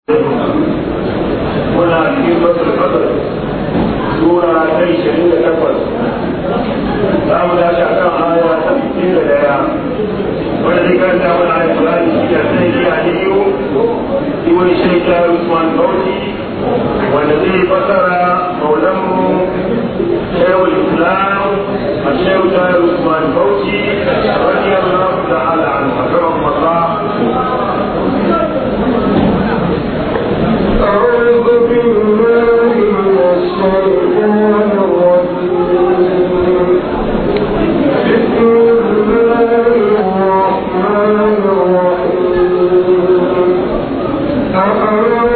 muna cikin wasu kasar sura ta ishirin da takwas za mu tashi a kan aya ta sittin da daya wanda zai karanta mana aya Qur'ani shi da sai yi aliyu ibn shaykh Usman Bauchi wanda zai fasara maulanmu shaykhul Islam الشيخ طاهر عثمان فوزي رضي الله تعالى عنه أكرمه الله أعوذ بالله من الشيطان الرجيم بسم الله الرحمن الرحيم أفمن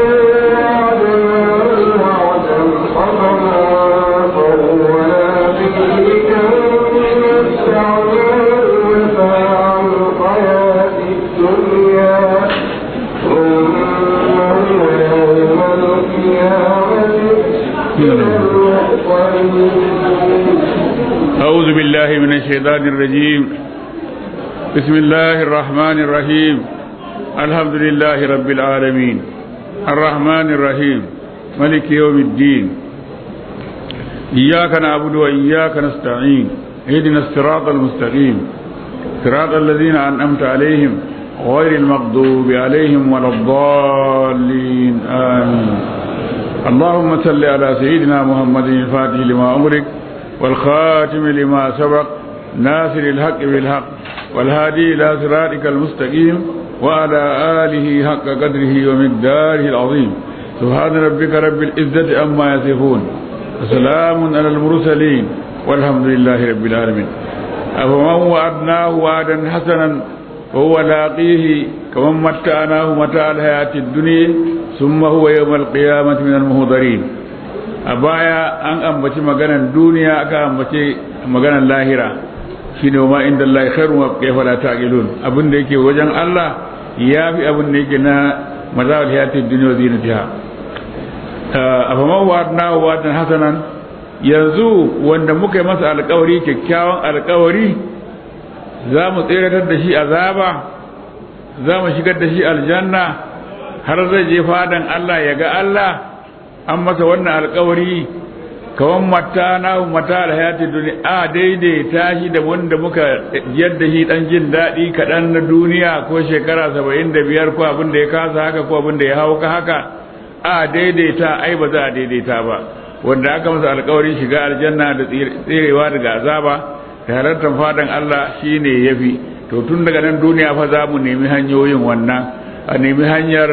وعدنا وعدا حسنا فهو لاقيه كم متعنا متاع الحياة الدنيا ثم يوم القيامة من المحضرين أعوذ بالله من الشيطان الرجيم بسم الله الرحمن الرحيم الحمد لله رب العالمين الرحمن الرحيم ملك يوم الدين إياك نعبد وإياك نستعين اهدنا الصراط المستقيم صراط الذين أنعمت عليهم غير المغضوب عليهم ولا الضالين آمين اللهم صل على سيدنا محمد الفاتح لما أمرك والخاتم لما سبق ناصر الحق بالحق والهادي إلى صراطك المستقيم وعلى آله حق قدره ومقداره العظيم سبحان ربك رب العزة أما يصفون وسلام على المرسلين والحمد لله رب العالمين أفمن وعدناه وعدا حسنا وهو لاقيه كمن متعناه متاع الحياة الدنيا ثم هو يوم القيامة من المهضرين a baya an ambaci maganan duniya aka ambaci maganan lahira shine ma inda Allah khairu wa kayfa la taqilun abin da yake wajen Allah yafi abin da yake na mazal hayatid dunya zinatiha afaman wa'adna wa'dan hasanan yanzu wanda muka yi masa alkawari kyakkyawan alkawari za mu tseratar da shi azaba za mu shigar da shi aljanna har zai je fadan Allah ya ga Allah an masa wannan alkawari kawan mata na mata da hayati duniya a daidaita shi da wanda muka yadda shi dan jin daɗi kaɗan na duniya ko shekara saba'in da biyar ko abin da ya kasa haka ko abin da ya hau ka haka a daidaita ai ba za a daidaita ba wanda aka masa alkawari shiga aljanna da tserewa daga azaba da halartar fadan Allah shine yafi to tun daga nan duniya fa za mu nemi hanyoyin wannan a nemi hanyar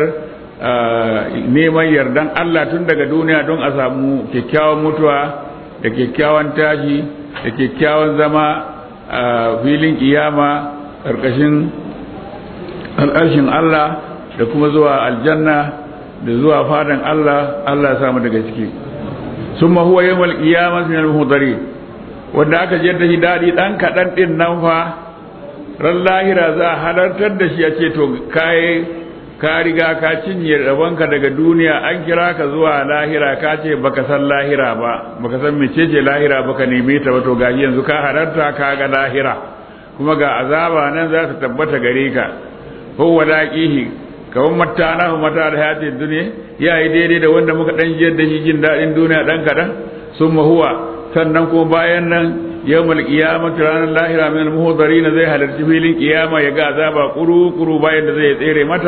neman yardan Allah tun daga duniya don a samu kyakkyawan mutuwa da kyakkyawan tashi da kyakkyawan zama a filin kiyama ƙarƙashin al'arshin Allah da kuma zuwa aljanna da zuwa fadan Allah Allah ya samu daga ciki sun mahuwa yi mal kiyama min al-muhdari wanda aka je da shi daɗi ɗan kaɗan ɗin nan fa ran lahira za a halartar da shi a ce to kai ka riga ka cinye rabonka daga duniya an kira ka zuwa lahira ka ce baka san lahira ba baka san mecece lahira baka neme ta ba to gashi yanzu ka halarta ka ga lahira kuma ga azaba nan za ta tabbata gare ka huwa laqihi kawan matana hu mata da hayati duniya ya yi daidai da wanda muka dan jiyar da shi jin dadin duniya dan kadan summa huwa sannan ko bayan nan yawmal qiyamati ranar lahira min al-muhdarin zai halarci filin kiyama ya ga azaba kuru kuru bayan da zai tsere mata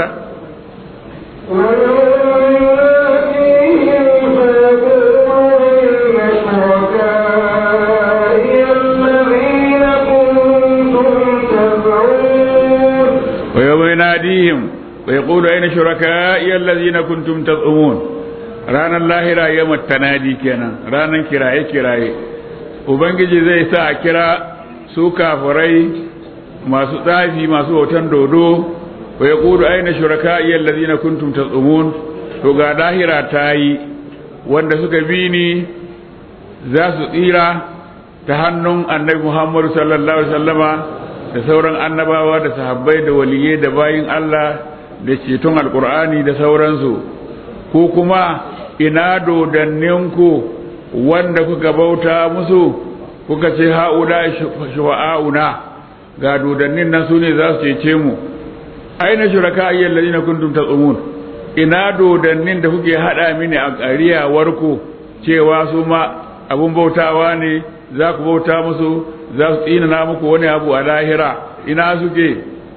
ويوم يناديهم ويقول أين شركائي الذين كنتم تزعمون رانا الله را يوم التنادي كنا رانا كراي كراي ubangiji zai sa a kira su kafirai masu tsafi masu hoton dodo wa ya ƙudu aina shuraka iya lalazina kuntum tsumun to ga lahira ta yi wanda suka bi ni za su tsira ta hannun annabi muhammadu sallallahu alaihi wasallama da sauran annabawa da sahabbai da waliyai da bayin allah da ceton alkur'ani da sauransu ko kuma ina dodanninku wanda kuka bauta musu kuka ce ha'ula shuwa'auna ga dodannin nan su ne za su cece mu aina shuraka ayyal ladina kuntum tasumun ina dodannin da kuke hada mini a ƙariyawarku cewa su ma abun bautawa ne za ku bauta musu za su tsinana muku wani abu a lahira ina suke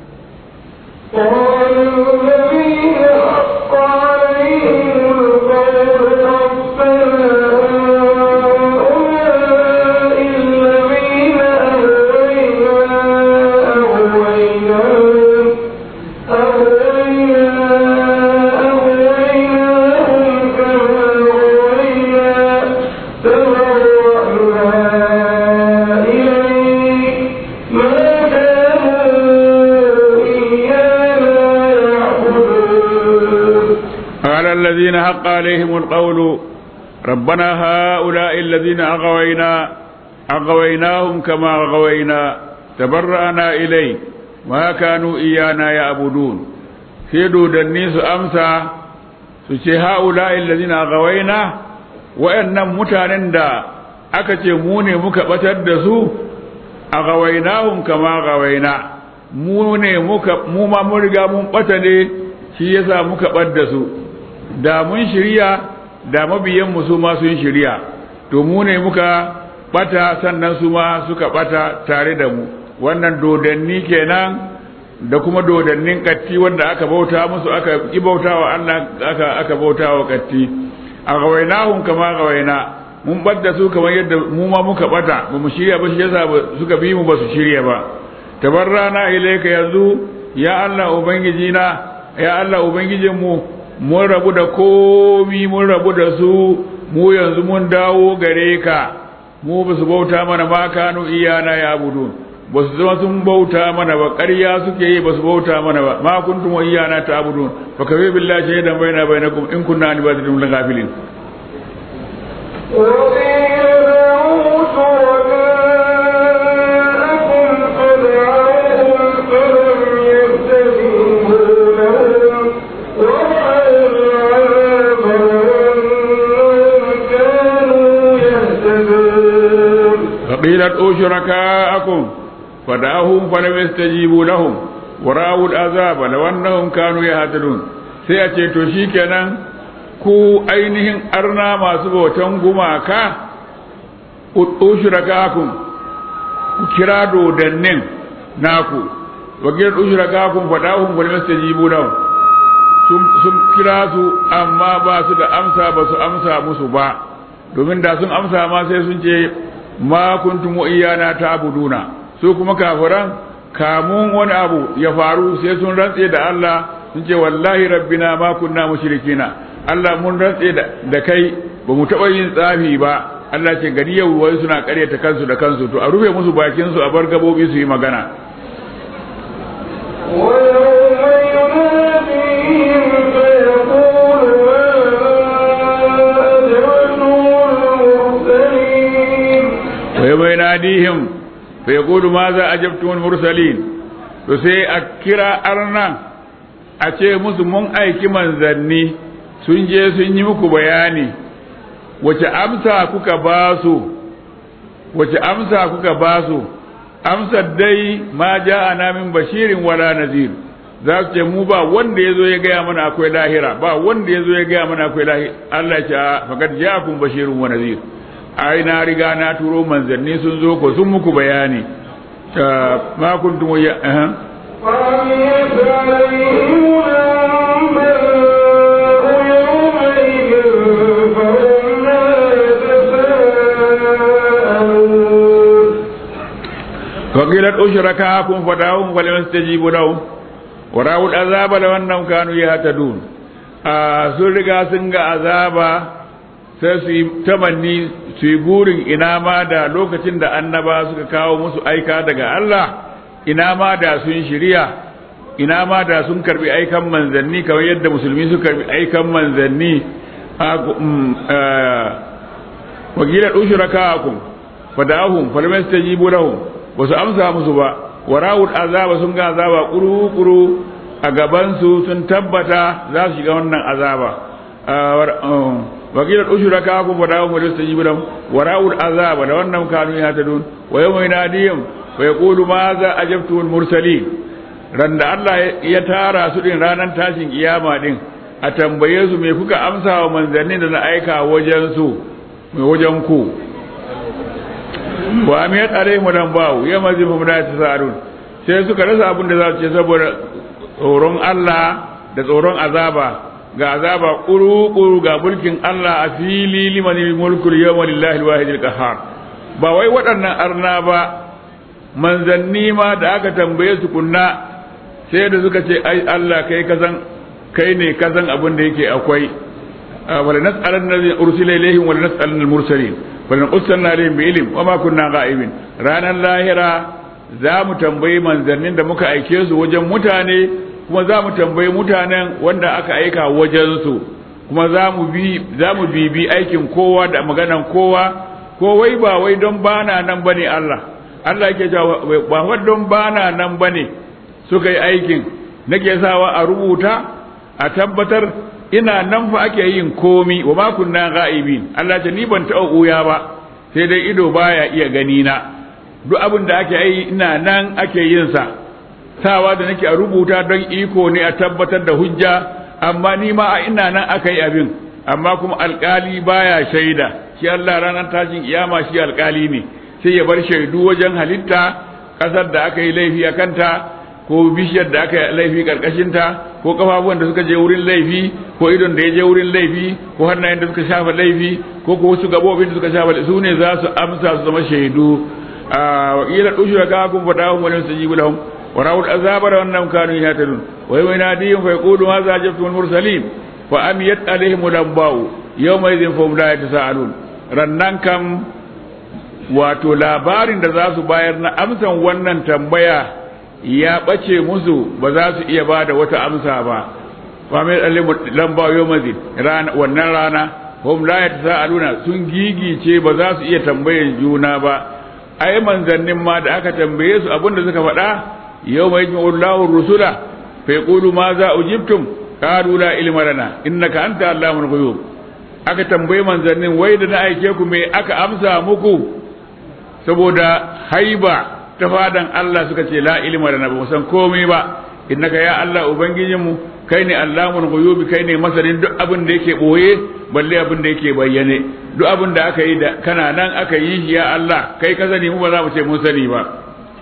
قال الذين حق عليهم القول ربنا هؤلاء الذين أغوينا أغويناهم كما أغوينا تبرأنا إليك ما كانوا إيانا يعبدون سيدوا دنيس أمسى سيشي هؤلاء الذين أغوينا وإن متانن دا أكتي موني مكبتد دسو أغويناهم كما أغوينا موني مكب موما مرغا مبتدي shi yasa muka ɓadda su da mun shirya da mabiyanmu su ma sun shirya to mu ne muka ɓata sannan su ma suka ɓata tare da mu wannan dodanni kenan da kuma dodannin katti wanda aka bauta musu aka ki bauta wa Allah aka aka bauta wa katti a gawainahum kama gawaina mun ɓadda su kamar yadda mu ma muka ɓata ba mu shirya ba shi yasa suka bi mu ba su shirya ba tabarrana ilaika yanzu ya Allah ubangiji na ya Allah Ubangijinmu mun rabu da komi mun rabu da su mu yanzu mun dawo gare ka mu ba su bauta mana ma kanu iyana ya budu ba su zama sun bauta mana ba ƙarya suke yi ba su bauta mana ba ma kuntum wa iyana ta abudu fa kafi billahi shahidan baina bainakum in kunna ni ba'dakum la ghafilin فقيل ادعوا شركاءكم فدعوهم فلم يستجيبوا لهم ورأوا العذاب لو أنهم كانوا يهتدون sai a ce to shikenan ku ainihin arna masu bautan gumaka ushrakakum ku kira dodannin naku wakil ushrakakum fadahum wal mastajibu lahum sun kira su amma ba su da amsa ba su amsa musu ba domin da sun amsa ma sai sun ce ma kuntum iyana ta'buduna su kuma kafiran kamun wani abu ya faru sai sun rantse da Allah sun ce wallahi rabbina ma kunna mushrikina Allah mun rantse da kai ba mu taɓa yin tsafi ba Allah ce gari yau wai suna ƙaryata kansu da kansu to a rufe musu bakin su a bar gabobi su yi magana ويوم يناديهم فيقول ماذا أجبتم المرسلين to sai a kira arna a ce musu mun aiki manzanni sun je sun yi muku bayani wace amsa kuka ba su wace amsa kuka ba su amsar dai ma ja'ana min bashirin wala nazir za su ce mu ba wanda ya zo ya gaya mana akwai lahira ba wanda ya zo ya gaya mana akwai lahira Allah ya ce faqad ja'akum bashirun wa nazir ai na riga na turo manzanni sun zo ko sun muku bayani ma kuntum ya eh فقيلت أشركاكم فدعوهم فلم يستجيبوا لهم ورأوا العذاب لو أنهم كانوا يهتدون sun riga sun ga azaba sai su yi tamanni su yi burin ina ma da lokacin da annaba suka kawo musu aika daga Allah ina ma da sun shirya ina ma da sun karbi aikan manzanni kamar yadda musulmi su karbi aikan manzanni wakilar ushrakakum fadahum falam yastajibu lahum ba su amsa musu ba warawul azaba sun ga azaba kuru-kuru a gabansu sun tabbata za su shiga wannan azaba wakilar ushuraka kun fada wa majalisar jibiran wara'ul azaba da wannan kanu ya ta dun wa yau mai nadiyam wa ya kulu ma za a jabtuwar mursali ran da Allah ya tara su din ranar tashin kiyama din a tambaye su me kuka amsa wa manzanni da na aika wajen su mai wajen ku wa amiyat alaihim dan bawu ya mazi fa da tasarun sai suka rasa abin da za su ce saboda tsoron Allah da tsoron azaba ga azaba kuru-kuru ga mulkin Allah a fili liman mulkul yawma lillahi alwahidil qahhar ba wai waɗannan arna ba manzanni ma da aka tambaye su kunna sai da suka ce ai Allah kai kazan kai ne kazan abin da yake akwai wala nas'alan nabi ursila ilaihim wala nas'alan al-mursalin wala qussanna alaihim bi ilm wa ma kunna ghaibin ranan lahira za mu tambayi manzannin da muka aike su wajen mutane kuma za mu tambayi mutanen wanda aka aika wajensu kuma za mu bi za mu bibi aikin kowa da maganan kowa ko wai ba wai don bana nan bane Allah Allah yake cewa ba wai don bana nan bane suka yi aikin nake sawa a rubuta a tabbatar ina nan fa ake yin komi wa ma kunna ghaibin Allah ce ni ban taɓa uya ba sai dai ido baya iya gani na duk abin da ake yi ina nan ake yin sa sawa da nake a rubuta don iko ne a tabbatar da hujja amma ni ma a ina nan aka yi abin amma kuma alkali baya shaida shi Allah ranar tashin kiyama shi alkali ne sai ya bar shaidu wajen halitta kasar da aka yi laifi a kanta ko bishiyar da aka yi laifi karkashinta ko kafafuwan da suka je wurin laifi ko idon da ya je wurin laifi ko hannayen da suka shafa laifi ko ko wasu gabobin da suka shafa su ne za su amsa su zama shaidu wa ila dushura ka kun fada hum wani su jibu lahum wa rawul azaba da wannan kanu yahtadun wa yawma yanadihim fa yaqulu ma za jabtum al mursalin fa amiyat alaihim lambau yawma idhin fa la yatasaalun rannan kam wato labarin da za su bayar na amsan wannan tambaya ya ɓace musu ba za su iya ba da wata amsa ba famil alimu lamba yomazin wannan rana hum la yatasaaluna sun gigice ba za su iya tambayan juna ba ai manzannin ma da aka tambaye su abinda suka faɗa yawma yajma'u Allahu rusula fa yaqulu ma za ujibtum qalu la ilma lana innaka anta allamul ghuyub aka tambaye manzannin wai da na aike ku me aka amsa muku saboda haiba ta fadan Allah suka ce la ilma lana ba san komai ba innaka ya Allah ubangijinmu kai ne allamul ghuyubi kai ne masanin duk abin da yake boye balle abin da yake bayyane duk abin da aka yi da kana nan aka yi shi ya Allah kai ka sani mu ba za mu ce mun sani ba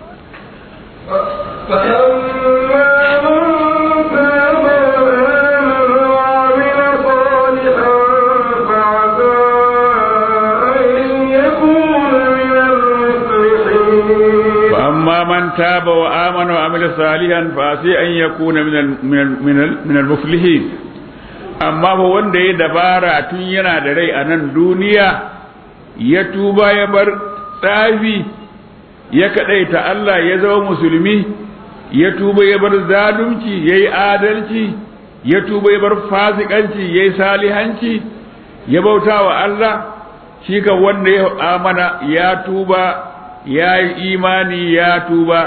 فأما من تاب وآمن وعمل صالحا فعسى أن يكون من من من من المفلحين amma fa wanda ya dabara tun yana da rai a nan duniya ya tuba ya bar tsafi ya kadaita Allah ya zama musulmi ya tuba ya bar zalunci ya yi adalci ya tuba ya bar fasikanci ya yi salihanci ya bauta wa Allah shi kan wanda ya amana ya tuba ya yi imani ya tuba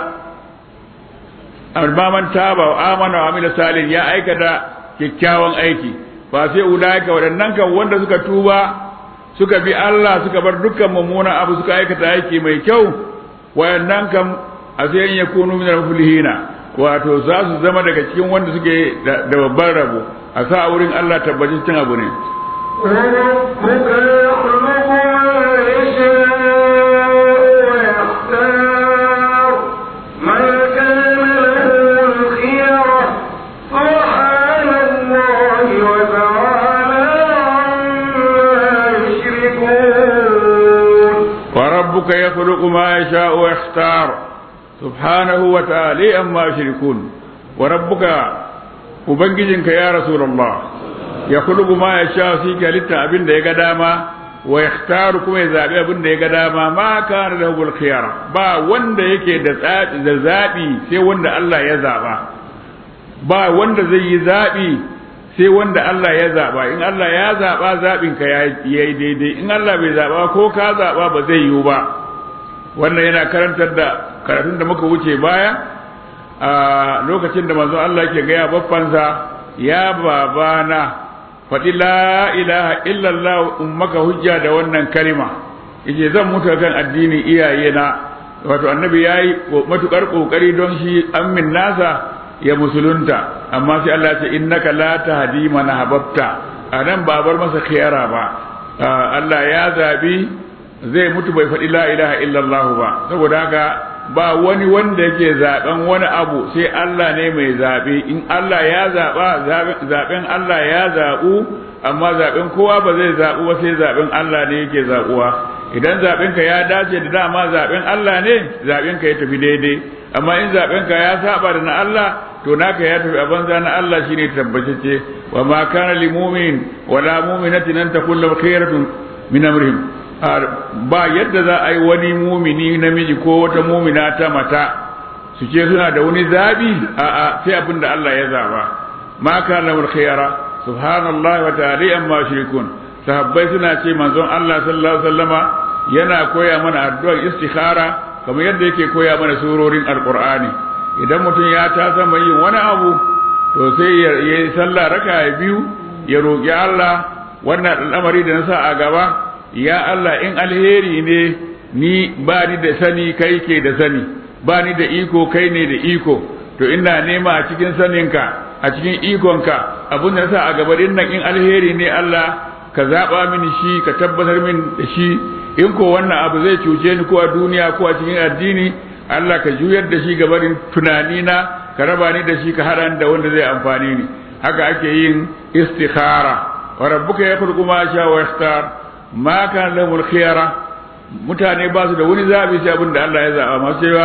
amma man taba wa amana wa amila salih ya aikata kyakkyawan aiki ba sai ulaika waɗannan kan wanda suka tuba suka bi Allah suka bar dukkan mummunan abu suka aikata aiki mai kyau waɗannan kan a sai in yakunu min al-muflihina wato za su zama daga cikin wanda suke da babban rabo a sa wurin Allah tabbacin cin abu ne وربك يخلق ما يشاء ويختار سبحانه وتعالى أما يشركون وربك ubangijinka ya rasulullah ya kulubu ma ya sha shi ke halitta abin da ya ga dama wa yakhtaru kuma ya zabi abin da ya ga dama ma kana lahu khiyara ba wanda yake da tsabi da zabi sai wanda Allah ya zaba ba wanda zai yi zabi sai wanda Allah ya zaba in Allah ya zaba zabin ka yayi daidai in Allah bai zaba ko ka zaba ba zai yiwu ba wannan yana karantar da karatun da muka wuce baya a lokacin da manzon Allah yake gaya baffansa ya babana faɗi la ilaha illallah ummaka hujja da wannan kalima yace zan mutu kan addinin iyayena wato annabi yayi matukar kokari don shi ammin nasa ya musulunta amma sai Allah ya ce innaka la tahdi man ahbabta anan ba bar masa khiyara ba Allah ya zabi zai mutu bai faɗi la ilaha illallah ba saboda haka ba wani wanda yake zaben wani abu sai Allah ne mai zabe in Allah ya zaba zaben Allah ya zabu amma zaben kowa ba zai zabu ba sai zaben Allah ne yake zabuwa idan zaben ka ya dace da dama zaben Allah ne zaben ka ya tafi daidai amma in zaben ka ya saba da na Allah to naka ya tafi a banza na Allah shine tabbatacce wa ma kana lil mu'min wala mu'minatin an takun lahu khairatun min amrihim ba yadda za a yi wani mumini namiji ko wata mumina ta mata su ce suna da wani zabi a a sai abin da Allah ya zaba ma kana lahu khayra subhanallahi wa ta'ala amma shirkun sahabbai suna ce manzon Allah sallallahu alaihi wasallama yana koya mana addu'ar istikhara kamar yadda yake koya mana surorin alqur'ani idan mutum ya ta sama yin wani abu to sai ya yi sallah raka biyu ya roƙi Allah wannan al'amari da na sa a gaba ya Allah in alheri ne ni ba ni da sani kai ke da sani ba ni da iko kai ne da iko to ina nema a cikin saninka a cikin ikonka abin da na sa a gaba din nan in alheri ne Allah ka zaɓa mini shi ka tabbatar min da shi in ko wannan abu zai cuce ni ko a duniya ko a cikin addini Allah ka juyar da shi gabarin tunani na ka raba ni da shi ka haɗa da wanda zai amfani ni haka ake yin istikhara wa rabbuka yakhluqu ma sha wa yakhtar ma kan lahumul khiyara mutane ba su da wani zabi sai abin da Allah ya zaba masu cewa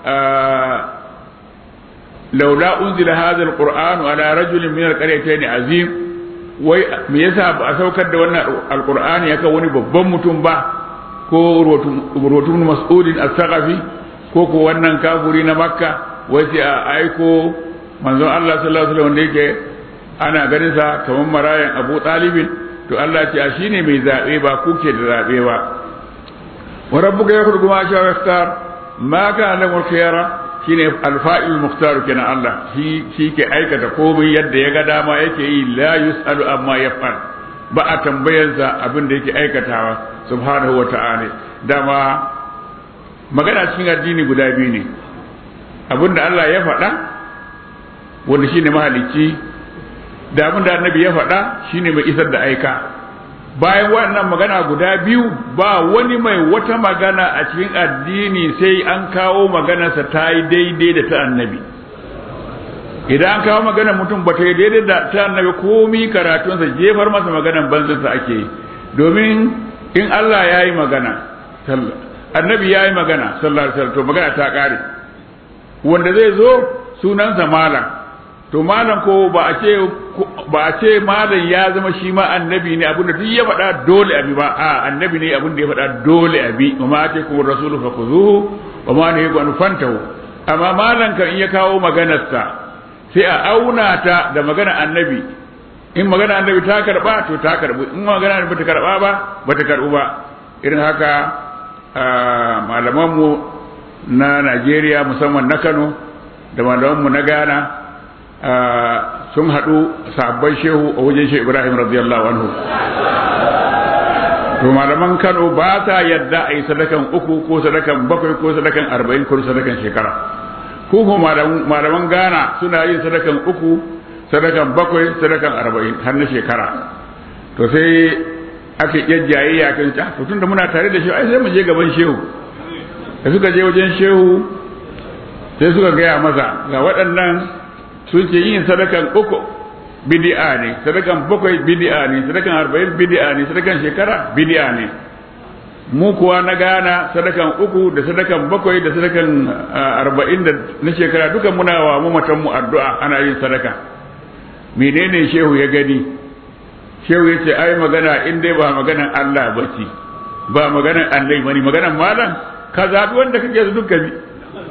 laula unzila hadha alquran ala rajulin min alqaryatayn azim wai me yasa ba a saukar da wannan alqur'ani yaka wani babban mutum ba ko rotun mas'udin as-saqafi ko ko wannan kafuri na makka wai sai a aiko manzon Allah sallallahu alaihi wasallam wanda yake ana ganin sa kamar marayan Abu Talibin to Allah ce shine mai zabe ba kuke da zabe ba wa rabbuka yakhluqu ma sha wa yakhtar ma kana lahu khiyara shine alfa'il mukhtar kenan Allah shi shi ke aikata komai yadda ya ga dama yake yi la yusalu amma yaf'al ba a tambayarsa abin da yake aikatawa subhanahu wa ta'ala dama magana cikin addini guda biyu ne abin da Allah ya faɗa wanda shine mahalicci da abin da annabi ya faɗa shine mai isar da aika bayan wannan magana guda biyu ba wani mai wata magana a cikin addini sai an kawo maganarsa ta yi daidai da ta annabi idan an kawo maganar mutum ba ta yi daidai da ta annabi komi karatunsa jefar masa maganar banzansa ake yi domin in Allah ya yi magana annabi ya yi magana sallallahu alaihi to magana ta ƙare wanda zai zo sunansa malam to malam ko ba a ce ba a ce malam ya zama shi ma annabi ne abinda duk ya faɗa dole abi ba a annabi ne abinda ya faɗa dole abi wa ma ta kuma rasulu fa khuzuhu wa ma ne ga fantahu amma malam kan in ya kawo maganarsa sai a auna ta da magana annabi in magana annabi ta karba to ta karbu in magana annabi ta karba ba ba ta karbu ba irin haka malamanmu na Najeriya musamman na Kano da malamanmu na Ghana sun haɗu sabon shehu a wajen shehu Ibrahim radiyallahu anhu to malaman Kano ba ta yadda a yi sadakan uku ko sadakan bakwai ko sadakan arba'in ko sadakan shekara ko malaman Ghana suna yin sadakan uku sadakan bakwai sadakan arba'in har na shekara to sai ake yajjaye ya kan ta to tunda muna tare da shehu ai sai mu je gaban shehu da suka je wajen shehu sai suka gaya masa ga waɗannan sun ce yin sadakan uku bid'a ne sadakan bakwai bid'a ne sadakan arba'in bid'a ne sadakan shekara bid'a ne mu kuwa na gana sadakan uku da sadakan bakwai da sadakan arba'in da na shekara dukan muna wa mu matan mu addu'a ana yin sadaka menene shehu ya gani shehu ya ce ai magana in dai ba maganan Allah ba ce ba maganan Allah bane maganan malam ka zabi wanda kake su duka bi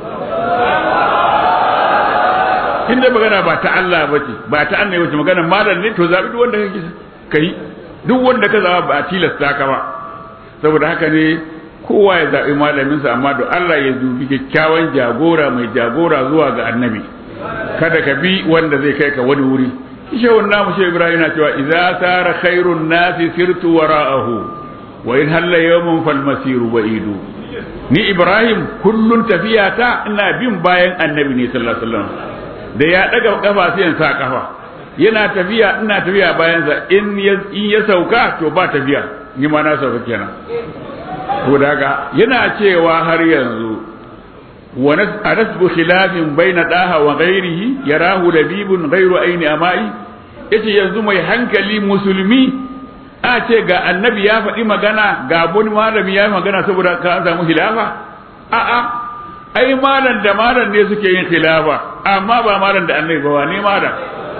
in dai magana ba ta Allah ba ce ba ta Allah ba ce maganan malam ne to zabi duk wanda kake kai duk wanda ka zaba ba tilasta ka ba saboda haka ne kowa ya zabi malamin sa amma do Allah ya dubi kyakkyawan jagora mai jagora zuwa ga annabi kada ka bi wanda zai kai ka wani wuri shehun namu shehu ibrahim na cewa idza sara khairun nasi sirtu wara'ahu wa in halla yawmun fal masiru ba'idu ni ibrahim kullun tafiyata ina bin bayan annabi ne sallallahu alaihi wasallam da ya daga kafa sai in sa kafa yana tafiya ina tafiya bayansa in ya in ya sauka to ba tafiya ni ma na sauka kenan to daga yana cewa har yanzu wa nasbu khilafin baina daha wa ghairihi yarahu labibun ghairu aini amai yace yanzu mai hankali musulmi a ce ga annabi ya faɗi magana ga wani malami ya yi magana saboda ka samu khilafa a'a ai malam da malam ne suke yin khilafa amma ba malam da annabi ba wane malam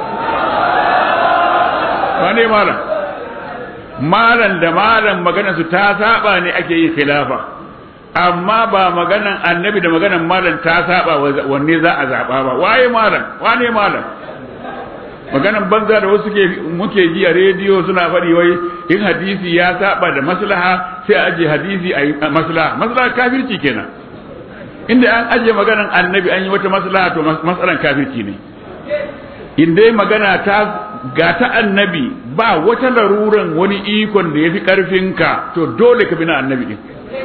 wane malam malam da malam magana su ta saba ne ake yin khilafa amma ba maganan annabi da maganan malam ta saba wanne za a zaba ba waye malam wane malam maganan banza da wasu ke muke ji a rediyo suna faɗi wai in hadisi ya saba da maslaha sai a aje hadisi a yi maslaha maslaha kafirci kenan inda an aje maganan annabi an yi wata maslaha to matsalan kafirci ne in dai magana ta ga ta annabi ba wata laruran wani ikon da ya fi ƙarfinka to dole ka bi na annabi ɗin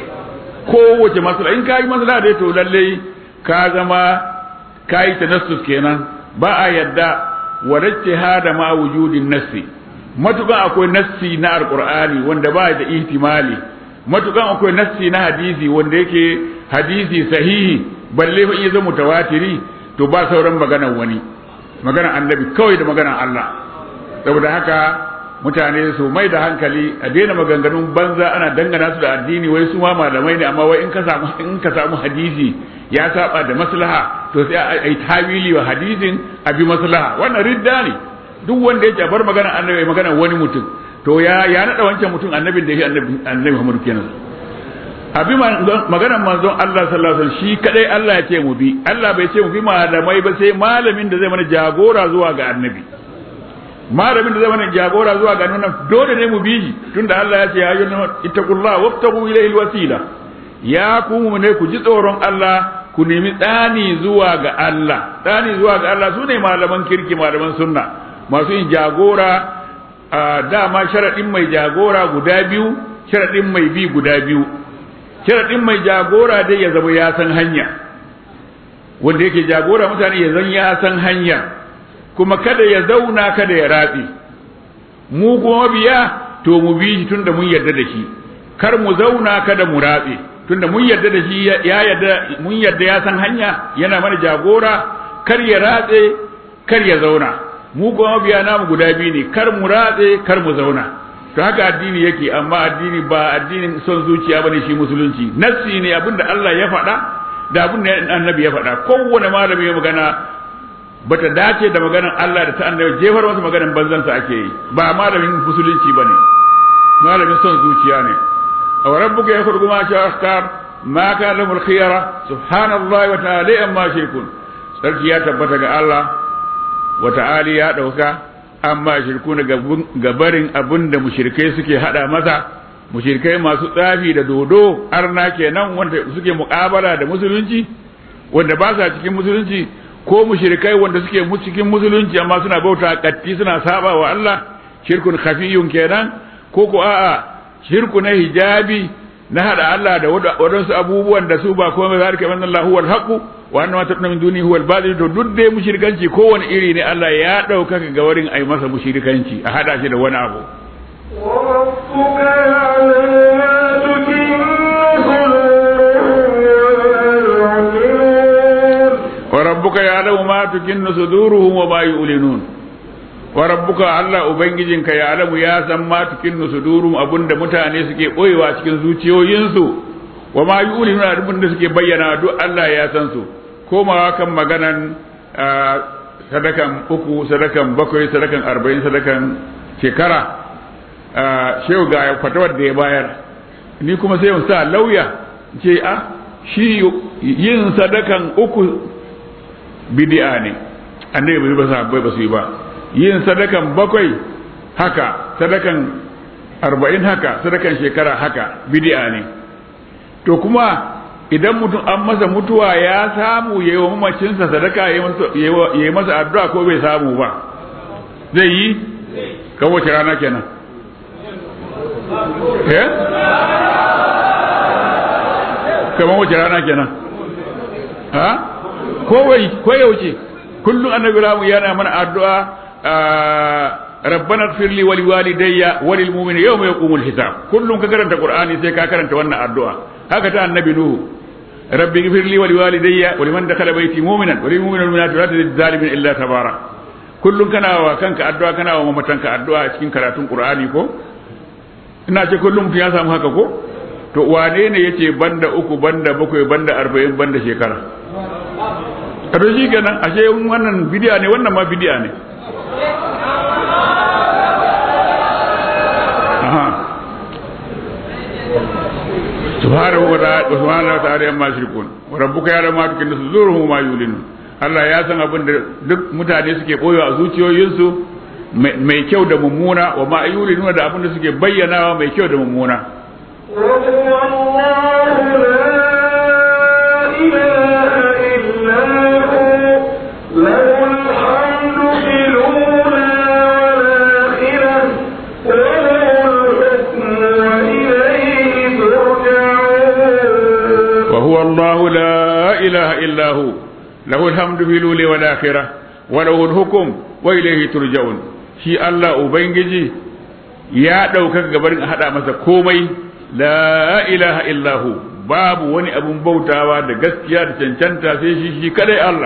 kowace maslaha in ka yi maslaha dai to lallai ka zama ka yi tanassus kenan ba a yadda wadacce hada ma wujudin nassi matukan akwai nassi na alqur'ani wanda ba da ihtimali matukan akwai nassi na hadisi wanda yake hadisi sahihi balle fa iya zama mutawatiri to ba sauran maganar wani maganar annabi kawai da maganar Allah saboda haka mutane su mai da hankali a daina maganganun banza ana dangana su da addini wai su ma malamai ne amma wai in ka samu in ka samu hadisi ya saba da maslaha to sai a yi tawili wa hadisin a bi maslaha wannan ridda ne duk wanda yake bar magana annabi magana wani mutum to ya ya nada wancan mutum annabin da yake annabi annabi Muhammad kenan abi maganar manzon Allah sallallahu alaihi wasallam shi kadai Allah ya ce mu bi Allah bai ce mu bi malamai ba sai malamin da zai mana jagora zuwa ga annabi malamin da zai mana jagora zuwa ga annabi dole ne mu bi shi tunda Allah ya ce ya ayyuhan ittaqullaha wabtagu ilayhi alwasila ya ku ne ku ji tsoron Allah ku nemi tsani zuwa ga Allah tsani zuwa ga Allah sune malaman kirki malaman sunna masu yin jagora dama sharaɗin mai jagora guda biyu sharaɗin mai bi guda biyu sharaɗin mai jagora dai ya zama ya san hanya wanda yake jagora mutane ya zan ya san hanya kuma kada ya zauna kada ya ratse mu kuma biya to mu bi shi tunda mun yarda da shi kar mu zauna kada mu ratse tunda mun yarda da shi ya yarda mun yarda ya san hanya yana mana jagora kar ya ratse kar ya zauna mu kuma biya namu guda biyu ne kar mu ratse kar mu zauna to haka addini yake amma addini ba addinin son zuciya bane shi musulunci nassi ne abinda Allah ya faɗa da abinda annabi ya faɗa kowane malami ya magana bata dace da maganar Allah da ta annabi jefar masa maganar banzansa ake yi ba malamin musulunci bane malamin son zuciya ne aw rabbuka yakhluqu ma sha'a akhtar ma kana lahu al-khiyara subhanallahi wa ta'ala amma shirkun sarki ya tabbata ga Allah wa ta'ala ya dauka amma shirku na gabarin abin da mushrikai suke hada masa mushrikai masu tsafi da dodo arna kenan wanda suke muƙabala da musulunci wanda ba sa cikin musulunci ko mushrikai wanda suke cikin musulunci amma suna bauta katti suna saba wa Allah shirkun khafiyun kenan ko ko a'a shirku na hijabi na hada Allah da wadansu abubuwan da su ba komai zalika man Allah huwal haqu wa anna ma tadna min duni huwal batil to duk dai mushrikanci kowane iri ne Allah ya dauka ga wurin ai masa mushrikanci a hada shi da wani abu وربك يعلم ما تكن صدورهم وما يعلنون wa rabbuka ya'lamu ma tukinnu suduruhum wa ma yu'linun wa rabbuka Allah ubangijinka ya alamu ya san ma tukinnu sudurum abinda mutane suke boyewa cikin zuciyoyinsu wa ma yu'linuna abinda suke bayyana duk Allah ya san su komawa kan maganan sadakan uku sadakan bakwai sadakan arba'in sadakan shekara shehu ga fatawar da ya bayar ni kuma sai sa lauya ce a shi yin sadakan uku bidi'a ne annabi bai ba sa bai ba su yi ba yin sadakan bakwai haka sadakan arba'in haka sadakan shekara haka bidi'a ne to kuma idan mutum an masa mutuwa ya samu ya yi wa mamacinsa sadaka ya yi masa addu'a ko bai samu ba zai yi kan wace rana kenan eh kamar wace rana kenan ha ko wai ko ya wuce kullum annabi Ibrahim yana mana addu'a rabbana ighfir li wa liwalidayya wa lil mu'minina yawma yaqumul hisab kullum ka karanta qur'ani sai ka karanta wannan addu'a haka ta annabi nuhu rabbi ighfir li wa liwalidayya wa liman dakhala bayti mu'minan wa lil mu'minina wal mu'minati la tazid zalimin illa tabara kullum kana wa kanka addu'a kana wa mamatanka addu'a cikin karatun qur'ani ko ina ce kullum mutum ya samu haka ko to wane ne yace banda uku banda bakwai banda arba'in banda shekara a to shi kenan ashe wannan bidiya ne wannan ma bidiya ne subhanahu wa ta'ala subhanahu wa ta'ala amma shirkun wa rabbuka ya ma tukin suzuruhum ma yulinu Allah ya san abin da duk mutane suke boyo a zuciyoyinsu mai kyau da mummuna wa ma yulinu da abin da suke bayyanawa mai kyau da mummuna وهو الله لا إله إلا هو له الحمد في الأولى والآخرة وله الحكم وإليه ترجعون shi Allah Ubangiji ya ɗaukaka gabarin a haɗa masa komai la ilaha illahu babu wani abun bautawa da gaskiya da cancanta sai shi shi kadai Allah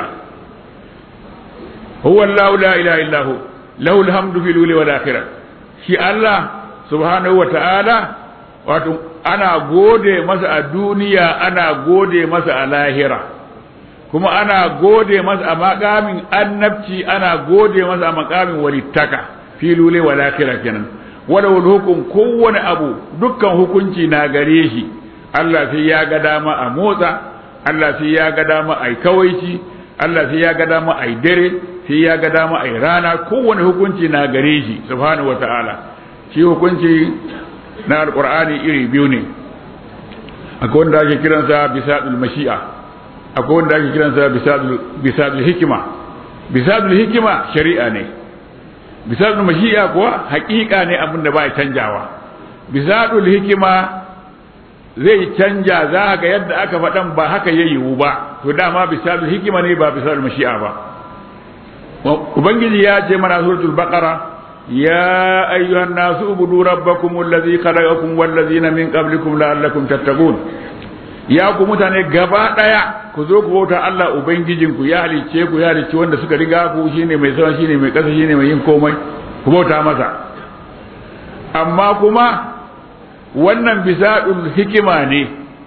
huwa Allah la ilaha illahu lahu alhamdu fil uli wal akhirah shi Allah subhanahu wa ta'ala wato ana gode masa a duniya ana gode masa a lahira kuma ana gode masa a makamin annabci ana gode masa a makamin walittaka filule wa lakira kenan wala wal hukum kowane abu dukkan hukunci na gare shi Allah sai ya ga dama a motsa Allah sai ya ga dama a kawaici Allah sai ya ga dama a dare sai ya ga dama a rana kowane hukunci na gare shi subhanahu wataala shi hukunci na alqur'ani iri biyu ne akwai wanda ake kiransa bisadul mashi'a akwai wanda ake kiransa bisadul hikima bisadul hikima shari'a ne bisadul mashi'a kuwa haƙiƙa ne abin da ba ya canjawa bisadul hikima zai canja za ga yadda aka faɗan ba haka ya yiwu ba to dama bisadul hikima ne ba bisadul mashi'a ba ubangiji ya ce mana suratul baqara يا أيها الناس اعبدوا ربكم الذي خلقكم والذين من قبلكم لعلكم تتقون ya ku mutane gaba daya ku zo ku bauta Allah ubangijinku ya halicce ku ya halicce wanda suka riga ku shine mai sama shine mai kasa shine mai yin komai ku bauta masa amma kuma wannan bisadul hikima ne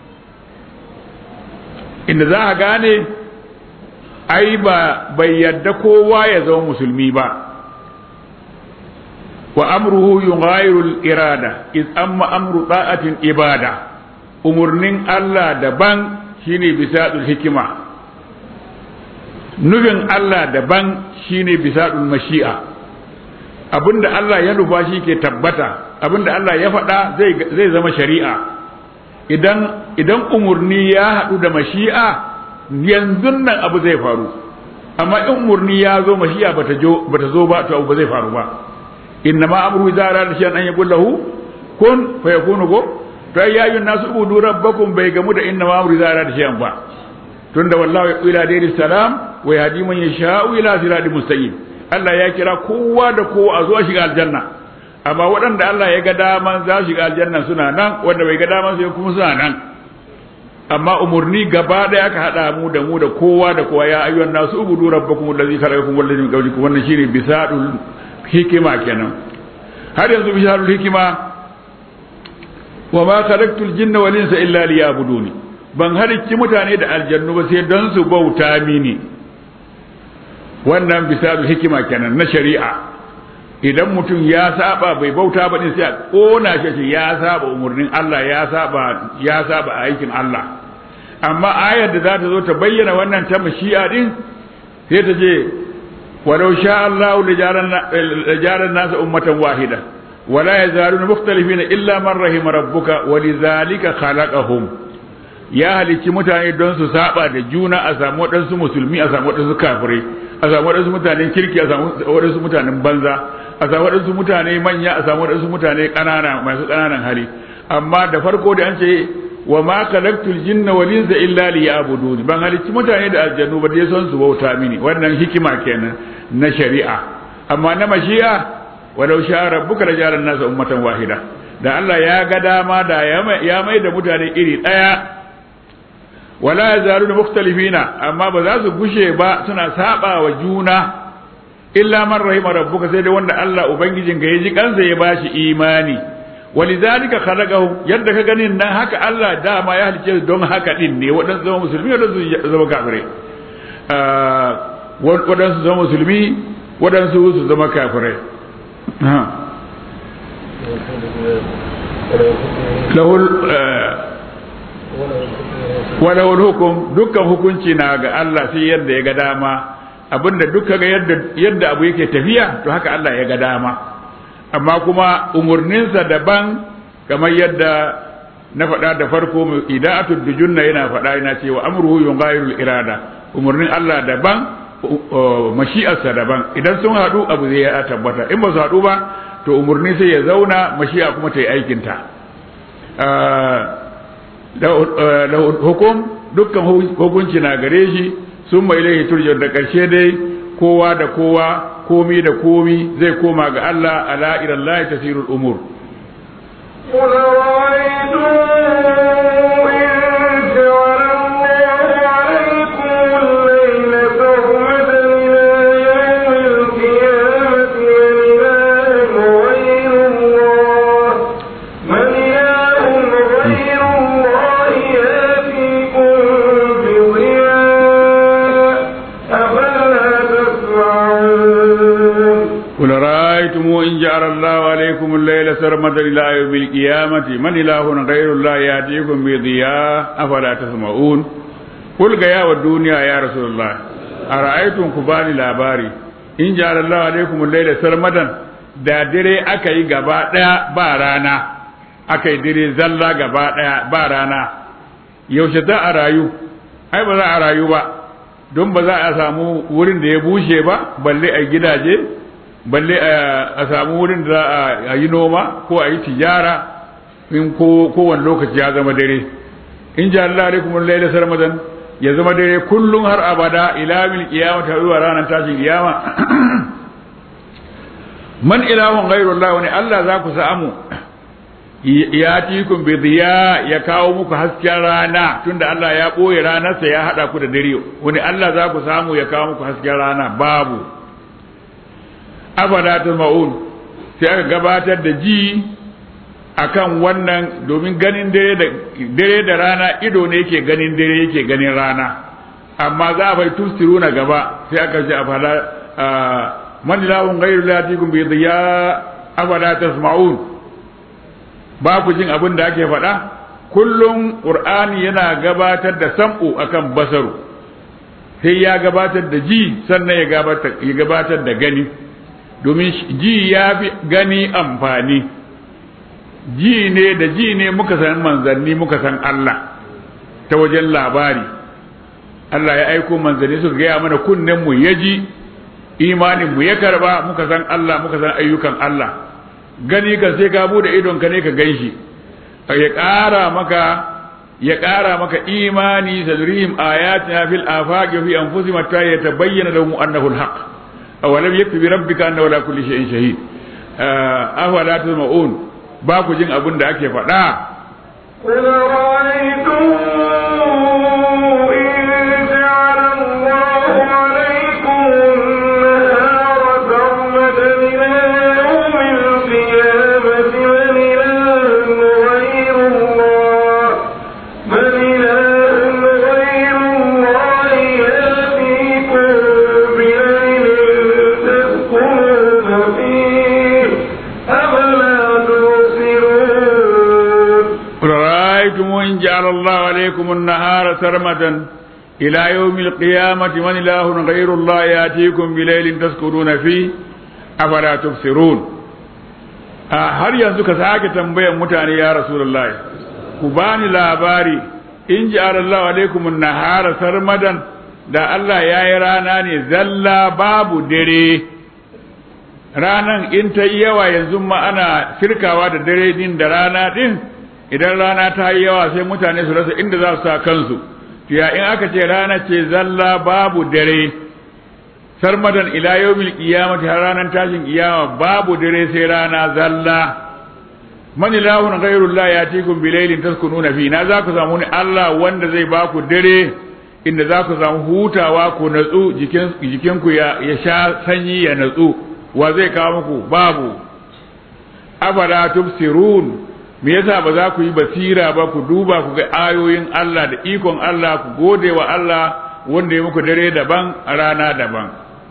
inda za a gane ai ba bai yadda kowa ya zama musulmi ba wa amruhu yughayiru al-irada iz amma amru ta'atin ibada umurnin Allah daban shine bisadul hikima nufin Allah daban shine bisadul mashi'a abinda Allah ya nufa shi ke tabbata abinda Allah ya faɗa zai zai zama shari'a idan idan umurni ya haɗu da mashi'a yanzu nan abu zai faru amma in umurni ya zo mashi'a bata zo ba to abu ba zai faru ba innama amru idza arada shay'an an yaqul lahu kun fayakunu go to ai yayin nasu ubudu rabbakum bai gamu da innama amru idza arada shay'an ba tunda wallahu ila dayri salam wa yahdi man yasha'u ila siratin mustaqim Allah ya kira kowa da kowa a zuwa shiga aljanna amma waɗanda Allah ya ga daman za su shiga aljanna suna nan wanda bai ga daman su kuma suna nan amma umurni gaba da aka hada mu da mu da kowa da kowa ya ayyuhan nasu ubudu rabbakum allazi khalaqakum wal ladzi min qablikum wannan shine bisadul hikima kenan har yanzu bisharul hikima wa ma khalaqtul jinna wal insa illa liya'buduni ban halicci mutane da aljannu ba sai don su bauta mini wannan bisharul hikima kenan na shari'a idan mutum ya saba bai bauta ba din sai a kona shi ya saba umurnin Allah ya saba ya saba aikin Allah amma ayar da za ta zo ta bayyana wannan ta mashi'a din sai ta ce ولو شاء الله لجعل الناس أمة واحدة ولا يزالون مختلفين إلا من رحم ربك ولذلك خلقهم ya halicci mutane don su saba da juna a samu waɗansu musulmi a samu waɗansu kafirai a samu waɗansu mutanen kirki a samu waɗansu mutanen banza a samu waɗansu mutane manya a samu waɗansu mutane ƙanana masu ƙananan hali amma da farko da an ce wa ma khalaqtul jinna wal insa illa liya'budun ban halicci mutane da aljannu ba dai son su bauta mini wannan hikima kenan na shari'a amma na mashi'a walau sha rabbuka la ja'ala an-nasa ummatan wahida da Allah ya ga dama da ya mai da mutane iri daya wala yazaluna mukhtalifina amma ba za su gushe ba suna saba wa juna illa man rahima rabbuka sai da wanda Allah ubangijin ka yaji kansa ya bashi imani walidhalika khalaqahu yadda ka ganin nan haka Allah dama ya halice don haka din ne wadansu zama musulmi wadansu zama kafirai wadansu zama musulmi wadansu su zama kafirai lahul walahul hukum dukkan hukunci na ga Allah sai yadda ya ga dama abinda duka ga yadda yadda abu yake tafiya to haka Allah ya ga dama amma kuma umurninsa daban kamar yadda na faɗa da farko ida'atul dujunna yana faɗa yana cewa amruhu yunghayirul irada umurnin Allah daban mashi'arsa daban idan sun haɗu abu zai ya tabbata in ba su haɗu ba to umurni sai ya zauna mashi'a kuma ta yi aikinta da hukum dukkan hukunci na gare shi sun mai ilaihi turjar da ƙarshe dai kowa da kowa komi da komi zai koma ga Allah ala ila Allah tasirul umur قل رأيتم إن جعل الله عليكم الليل سرمدا إلى يوم القيامة من إله غير الله يأتيكم بضياء أفلا تسمعون قل يا والدنيا يا رسول الله أرأيتم كباني لاباري إن جعل الله عليكم الليل سرمدا da dare aka yi gaba ɗaya ba rana aka yi dare zalla gaba ɗaya ba rana yaushe za a rayu ai ba za a rayu ba don ba za a samu wurin da ya bushe ba balle a gidaje balle a samu wurin da a yi noma ko a yi tijara in kowane lokaci ya zama dare in ji Allah alaikum laila sarmadan ya zama dare kullum har abada ila mil qiyamah ta zuwa ranar tashin kiyama man ilahun ghairu Allah wani Allah za ku samu ya tikun bi diya ya kawo muku hasken rana tunda Allah ya boye ranarsa ya hada ku da dare wani Allah za ku samu ya kawo muku hasken rana babu afala tasma'un sai aka gabatar da ji akan wannan domin ganin dare da dare da rana ido ne yake ganin dare yake ganin rana amma za a bai tusiruna gaba sai aka ce afala man ilahun ghairu latikum bi dhiya afala tasma'un ba ku jin abin da ake faɗa kullum qur'ani yana gabatar da sam'u akan basaru sai ya gabatar da ji sannan ya gabatar da gani domin ji ya fi gani amfani ji ne da ji ne muka san manzanni muka san Allah ta wajen labari Allah ya aiko manzanni suka gaya mana kunnen mu ya ji imanin mu ya karba muka san Allah muka san ayyukan Allah gani ka sai ka bude idon ka ne ka ganshi ya ƙara maka ya ƙara maka imani sadrihim ayatina fil afaqi fi anfusihim hatta yatabayyana lahum annahu alhaq awalam yakfi bi rabbika annahu ala kulli shay'in shahid afala tasma'un ba ku jin abin da ake faɗa قل رأيتم إن جعل الله عليكم النهار سرمدا إلى يوم القيامة من إله غير الله من إله غير الله يأتيكم بليل تسكنون فيه أفلا تبصرون قل رأيتم إن جعل الله عليكم النهار سرمدا إلى يوم القيامة من إله غير الله يأتيكم بليل تسكنون فيه أفلا تبصرون har yanzu ka sake tambayan mutane ya rasulullahi ku bani labari in ji Allah alaikum nahara sarmadan da Allah ya yi rana ne zalla babu dare ranan in ta yi yawa yanzu ma ana firkawa da dare din da rana din idan rana ta yi yawa sai mutane su rasa inda za su sa kansu ya in aka ce rana ce zalla babu dare sarmadan ila yawmil qiyamati har ranar tashin kiyama babu dare sai rana zalla man ilahun ghayrullah yatikum bilailin taskununa fi na za ku samu ni Allah wanda zai ba ku dare inda za ku samu hutawa ku natsu jikin jikinku ya, ya sha sanyi ya natsu wa zai kawo muku babu afala tubsirun me yasa ba za ku yi basira ba ku duba ku ga ayoyin Allah da ikon Allah ku gode wa Allah wanda ya muku dare daban a rana daban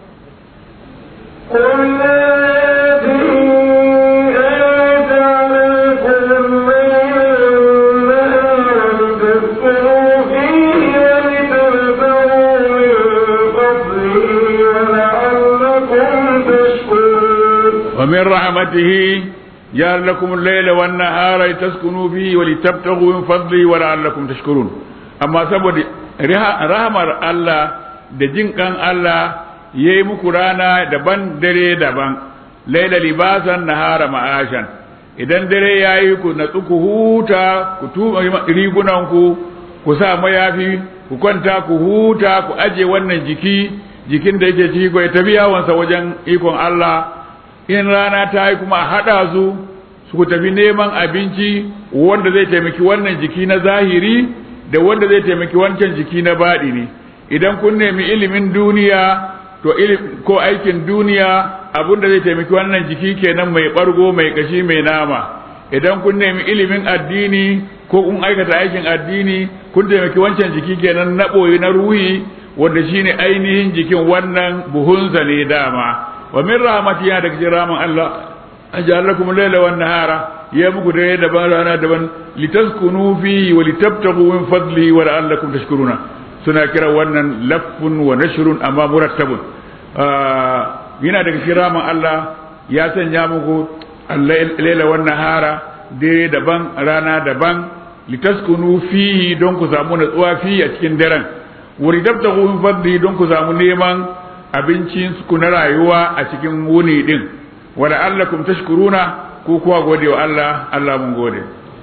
ومن رحمته جعل لكم الليل والنهار لتسكنوا فيه ولتبتغوا من فضله ولعلكم تشكرون amma saboda rahamar Allah da jin kan Allah ya yi muku rana daban dare daban laila libasan nahara ma'ashan idan dare ya yi ku natsu ku huta ku tuba rigunanku ku sa mayafi ku kwanta ku huta ku aje wannan jiki jikin da yake ciki ko ya tafi yawansa wajen ikon Allah in rana ta yi kuma haɗa su su tafi neman abinci wanda zai taimaki wannan jiki na zahiri da wanda zai taimaki wancan jiki na baɗi ne idan kun nemi ilimin duniya to ko aikin duniya abinda zai taimaki wannan jiki kenan mai ɓargo mai kashi mai nama idan kun nemi ilimin addini ko kun aikata aikin addini kun taimaki wancan jiki kenan na ɓoye na ruhi wanda shine ainihin jikin wannan buhunsa ne dama wa min rahmati ya daga cikin rahman Allah ajal lakum layla wan nahara ya muku dare daban rana daban litaskunu fi wa litabtagu min fadli wa la'allakum tashkuruna suna kira wannan laffun wa nashrun amma murattabun yana daga cikin rahman Allah ya sanya muku layla wan nahara dare daban rana daban litaskunu fihi don ku samu natsuwa fi a cikin daren wa litabtagu min fadli don ku samu neman abincin ku na rayuwa a cikin wuni din wa la'allakum tashkuruna ko kuwa gode wa Allah Allah mun gode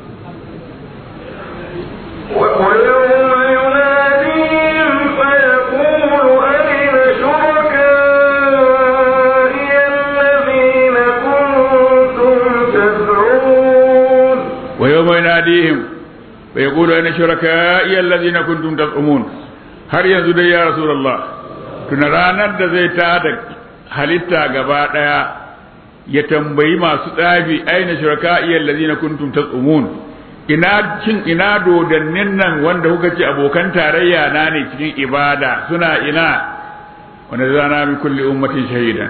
ويوم يناديهم فيقول أين شركائي الذين كنتم تدعون ويوم يناديهم فيقول أين شركائي الذين كنتم تزعمون har yanzu dai ya rasulullah tuna ranar da zai tada halitta gaba daya ya tambayi masu tsafi aina shuraka'i allazina kuntum tazumun ina cin ina dodannin nan wanda kuka ce abokan tarayya na ne cikin ibada suna ina wanda zana min kulli ummatin shahida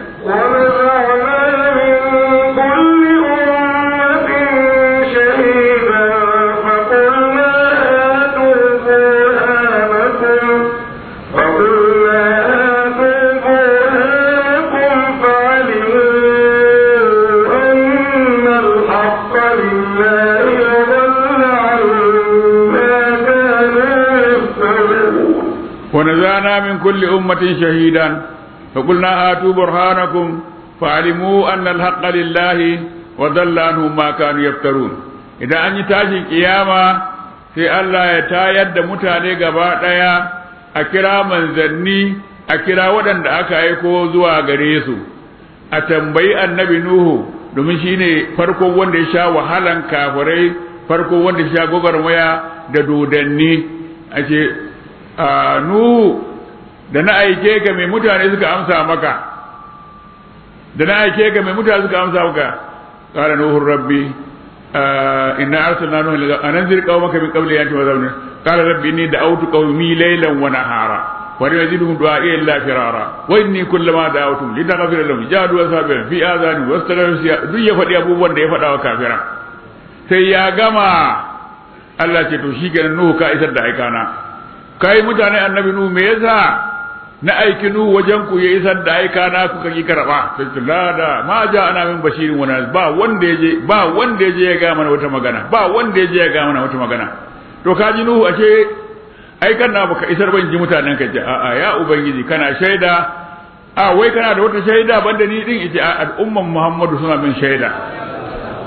ونزعنا من كل أمة شهيدا فقلنا هاتوا برهانكم فعلموا أن الحق لله وضل عنهم ما كانوا يفترون إذا أن تاشي قيامة sai Allah ya tayar da mutane gaba ɗaya a kira manzanni a kira waɗanda aka aiko zuwa gare su a tambayi annabi Nuhu domin shine farko wanda ya sha wahalan kafirai farko wanda ya sha gwagwarmaya da dodanni a ce Nuhu da na aike ka mai mutane suka amsa maka da na aike ka mai mutane suka amsa maka qala nuhu rabbi inna arsalna nuha ila anzir qaumaka min qabli an tu'adhabna qala rabbi inni da'awtu qaumi laylan wa nahara wa lam yazidhum du'a'i illa firara wa inni kullama da'awtum litaghfira lahum jadu asabiran fi adhani wastaghfiru duk ya faɗi abubuwan da ya faɗa wa kafira sai ya gama Allah ce to shi kenan nuhu ka isar da aikana kai mutane annabi nuhu me yasa na aiki nuhu wajen ku ya isar da aika na kuka ki karba sai la da ma ja ana min bashirin wani ba wanda yaje ba wanda yaje ya ga mana wata magana ba wanda yaje ya ga mana wata magana to ka ji nuhu ashe aikan na baka isar ban ji mutanen ka ce a a ya ubangiji kana shaida a wai kana da wata shaida banda ni din ita al'umman muhammadu suna min shaida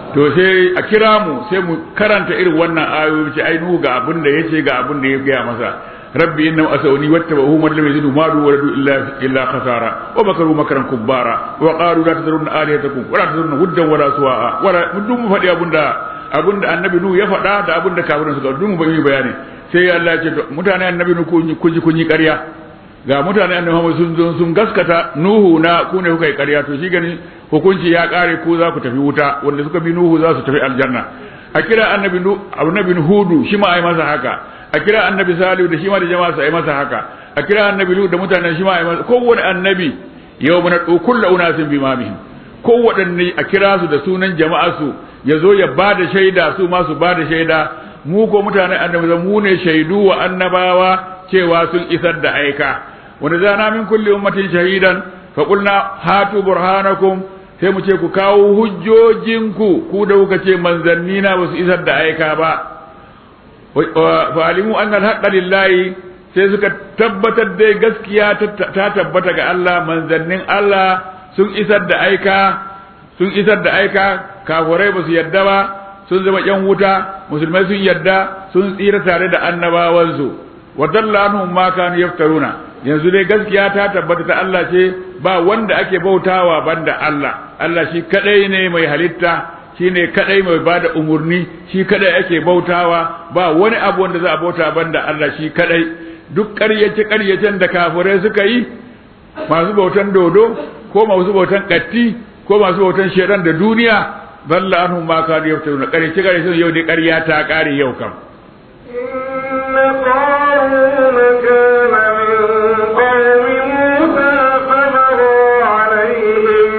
to sai a kira mu sai mu karanta irin wannan ayoyi ce ai nuhu ga abin da yace ga abin da ya gaya masa rabbi inna asawni wattabahu man lam yazidu malu wa illa illa khasara wa makaru makran kubbara wa qalu la tadrunna alihatakum wa la tadrunna huddan wa la suwa'a wa la dum mu faɗi abin da abin da annabi nuhu ya faɗa da abin da kafirin suka dum mu yi bayani sai Allah ya ce mutane annabi nuhu kun ji kun yi ƙarya ga mutane annabi Muhammad sun zo sun gaskata nuhu na ku ne kuka yi ƙarya to shi gani hukunci ya kare ku za ku tafi wuta wanda suka bi nuhu za su tafi aljanna a kira annabi annabi hudu shi ma ai masa haka a kira annabi salihu da shi ma da jama'a sai masa haka a kira annabi lut da mutanen shi ma ai masa kowanne annabi yau mun du kullu unasin bimamihim kowanne a kira su da sunan jama'a su ya zo ya bada shaida su ma su bada shaida mu ko mutanen annabi mu ne shaidu wa annabawa cewa sun isar da aika wanda zana min kulli ummatin shahidan fa qulna hatu burhanakum sai mu ce ku kawo hujjojinku ku da kuka ce manzanni na ba su isar da aika ba fa alimu anna al lillahi sai suka tabbatar dai gaskiya ta tabbata ga Allah manzannin Allah sun isar da aika sun isar da aika kafirai ba su yadda ba sun zama yan wuta musulmai sun yadda sun tsira tare da annabawansu wa dalla anhum ma kanu yaftaruna yanzu dai gaskiya ta tabbata ta Allah ce ba wanda ake bautawa banda Allah Allah shi kadai ne mai halitta shi ne kadai mai bada umurni shi kadai ake bautawa ba wani abu wanda za a bauta banda Allah shi kadai duk ƙaryace ƙaryacen da kafirai suka yi masu bautan dodo ko masu bautan katti ko masu bautan shedan da duniya dalla anhum ma kanu yaftaruna ƙaryace ƙaryacen yau dai ƙarya ta ƙare yau kam إن قارون كان من قوم موسى فبغى عليهم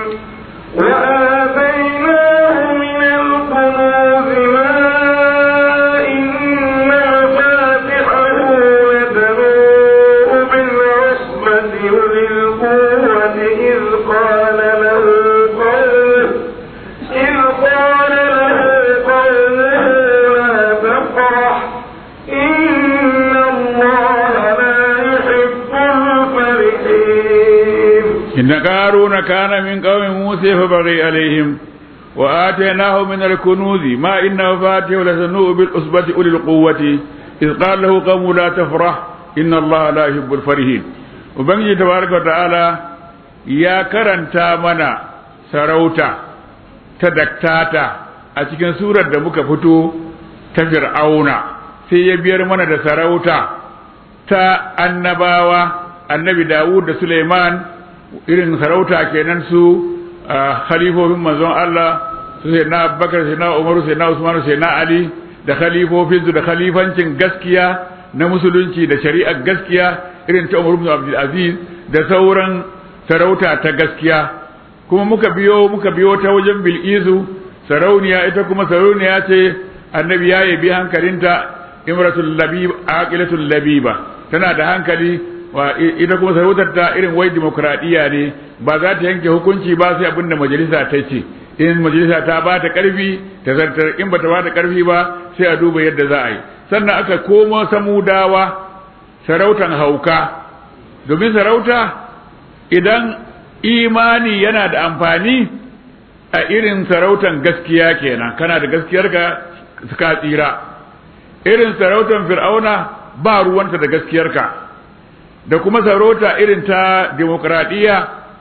وآتيناه من الكنوز ما إن مفاتحه لتنوء بالعصبة أولي القوة إذ قال له قومه إذ قال له قومه لا تفرح إن الله لا يحب الفرحين إن قارون كان من قوم موسى فبغي عليهم وآتيناه من الكنوز ما إن مفاتيح لتنوء بالأصبة أولي القوة إذ قال له قوم لا تفرح إن الله لا يحب الفرحين وبنجي تبارك وتعالى يا كرنتا منا سروتا تدكتاتا أتكن سورة دمك فتو تفرعون sai ya biyar mana da sarauta ta annabawa annabi Dawud da Suleiman irin sarauta kenan su khalifofin manzon Allah su sai na Abubakar sai na Umar sai na Usman sai na Ali da khalifofin su da khalifancin gaskiya na musulunci da shari'ar gaskiya irin ta Umar ibn Abdul Aziz da sauran sarauta ta gaskiya kuma muka biyo muka biyo ta wajen Bilkisu sarauniya ita kuma sarauniya ce annabi ya yabi hankalinta imratul labib aqilatul labiba tana da hankali wa ita kuma sarautar ta irin wai demokradiya ne ba za ta yanke hukunci ba sai abinda majalisa ta ce in majalisa ta ba ta karfi ta zartar in ba ta ba ta karfi ba sai a duba yadda za a yi sannan aka komo samudawa sarautan hauka domin sarauta idan imani yana da amfani a irin sarautan gaskiya kenan kana da gaskiyarka suka tsira irin sarautan fir'auna ba ruwanta da gaskiyarka da kuma sarauta irin ta demokradiyya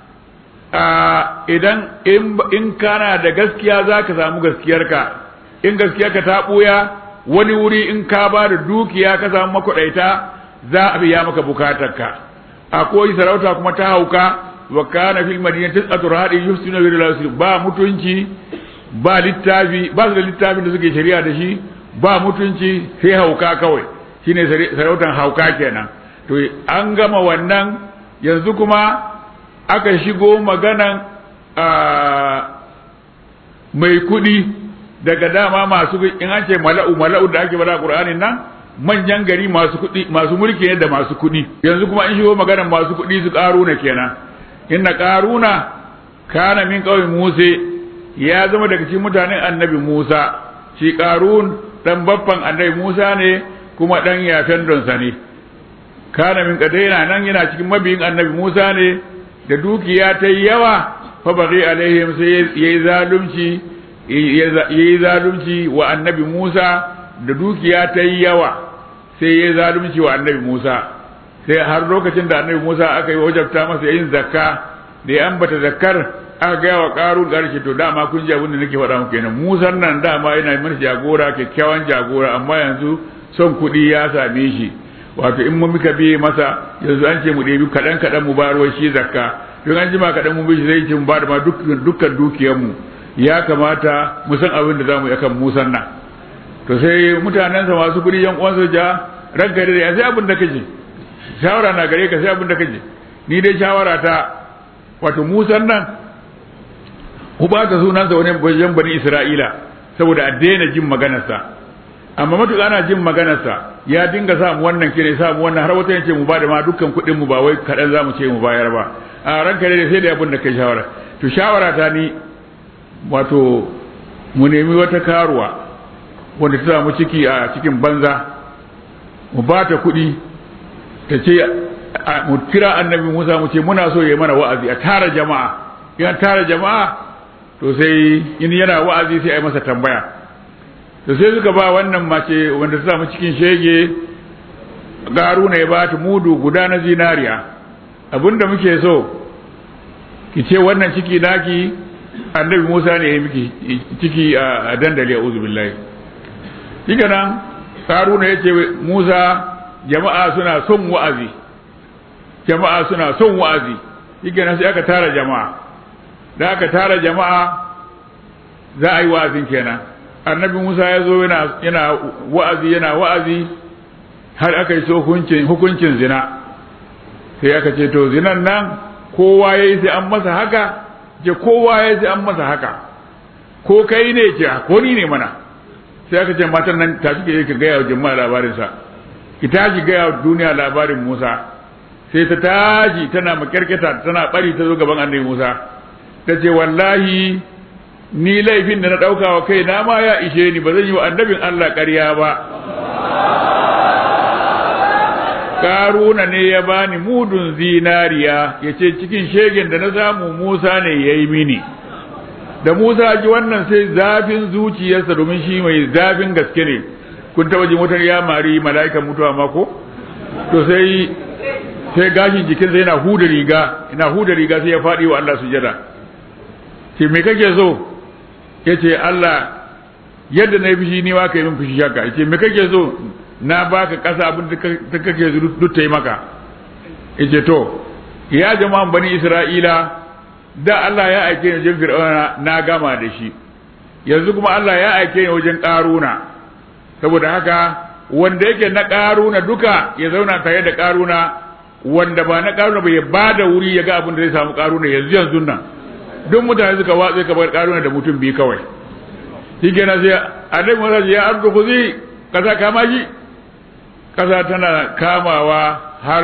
idan in kana da gaskiya za ka samu gaskiyarka in gaskiyarka ta ɓuya wani wuri in ka ba da dukiya ka samu makwaɗaita za a biya maka bukatarka akwai sarauta kuma ta hauka wa kana fil madinati tis'atu rahadin yusuna bi rasul ba mutunci ba littafi ba su da littafin da suke shari'a da shi ba mutunci sai hauka kawai shine sarautan hauka kenan to an gama wannan yanzu kuma aka shigo maganan mai kudi daga dama masu in an ce mala'u mala'u da ake bada qur'anin nan manyan gari masu kudi masu mulki ne da masu kudi yanzu kuma an shigo maganan masu kudi su karuna kenan inna karuna kana min qaumi musa ya zama daga cikin mutanen annabi musa shi karun dan babban annabi musa ne kuma dan yafen donsa ne kana min kadaina nan yana cikin mabiyin annabi musa ne da dukiya ta yi yawa fa bari alaihim sai yayi zalunci ya yi zalunci wa annabi Musa da dukiya ta yi yawa sai ya yi zalunci wa annabi Musa sai har lokacin da annabi Musa aka yi wajabta masa yin zakka da ya ambata zakkar aka gaya wa ƙarun ƙarshe to dama kun ji abin da nake faɗa muku kenan Musa nan dama yana mana jagora kyakkyawan jagora amma yanzu son kuɗi ya same shi wato in mun muka biye masa yanzu an ce mu ɗebi kaɗan kaɗan mu bayar shi zakka don an jima kaɗan mu bishi zai ce mu ba da ma dukkan dukiyarmu ya kamata mu san abin da za mu yi akan musan nan to sai mutanensa masu kuɗi yan uwansa ja ranka da ya sai abin da kaje shawara na gare ka sai abin da kaje ni dai shawara ta wato musan nan ku ba ta sunansa wani wajen bani isra'ila saboda a daina jin maganarsa amma matuƙa ana jin maganarsa ya dinga sa mu wannan kire sa mu wannan har wata yace mu ba da ma dukkan kuɗin mu ba wai kaɗan za mu ce mu bayar ba a ranka da sai da abin da kai shawara to shawara ta ni wato mu nemi wata karuwa wanda ta samu ciki a cikin banza mu ba ta kuɗi ta ce mu kira annabi Musa mu ce muna so ya mana wa'azi a tara jama'a in tara jama'a to sai in yana wa'azi sai a yi masa tambaya to sai suka ba wannan mace wanda ta samu cikin shege garuna ya ba ta mudu guda na zinariya abinda muke so ki ce wannan ciki naki annabi Musa ne ya miki ciki a dandali a uzu billahi shi nan karuna ya ce Musa jama'a suna son wa'azi jama'a suna son wa'azi shi nan sai aka tara jama'a da aka tara jama'a za a yi wa'azin kenan annabi Musa ya zo yana wa'azi yana wa'azi har aka yi so hukuncin zina sai aka ce to zinan nan kowa ya yi sai an masa haka ce kowa ya sai an masa haka ko kai ne ce ko ni ne mana sai aka ce matan nan ta shi ke gaya wa jama'a labarinsa ki tashi gaya wa duniya labarin Musa sai ta tashi tana makyarketa tana bari ta zo gaban annabi Musa ta ce wallahi ni laifin da na ɗauka wa kai na ma ya ishe ni ba zan yi wa annabin Allah ƙarya ba karuna ne ya bani mudun zinariya ya ce cikin shegen da na samu Musa ne ya yi mini da Musa ji wannan sai zafin zuciyarsa domin shi mai zafin gaske ne kun taba ji wutar ya mari mala'ikan mutuwa mako to sai sai gashin jikinsa yana huda riga yana huda riga sai ya faɗi wa Allah sujada ce me kake so ya ce Allah yadda na yi fushi ni ma ka yi min fushi haka ya ce me kake so na baka kasa abin da kake duk ta yi maka yace to ya jama'an bani isra'ila da Allah ya aike ni wajen fir'auna na gama da shi yanzu kuma Allah ya aike ni wajen karuna saboda haka wanda yake na karuna duka ya zauna tare da karuna wanda ba na karuna ba ya bada wuri ya ga abin da zai samu karuna yanzu yanzu nan duk mutane suka watsa ka bar karuna da mutum biyu kawai shi kenan sai annabi Musa ya ardu khuzi kaza kama shi ƙasa tana kamawa har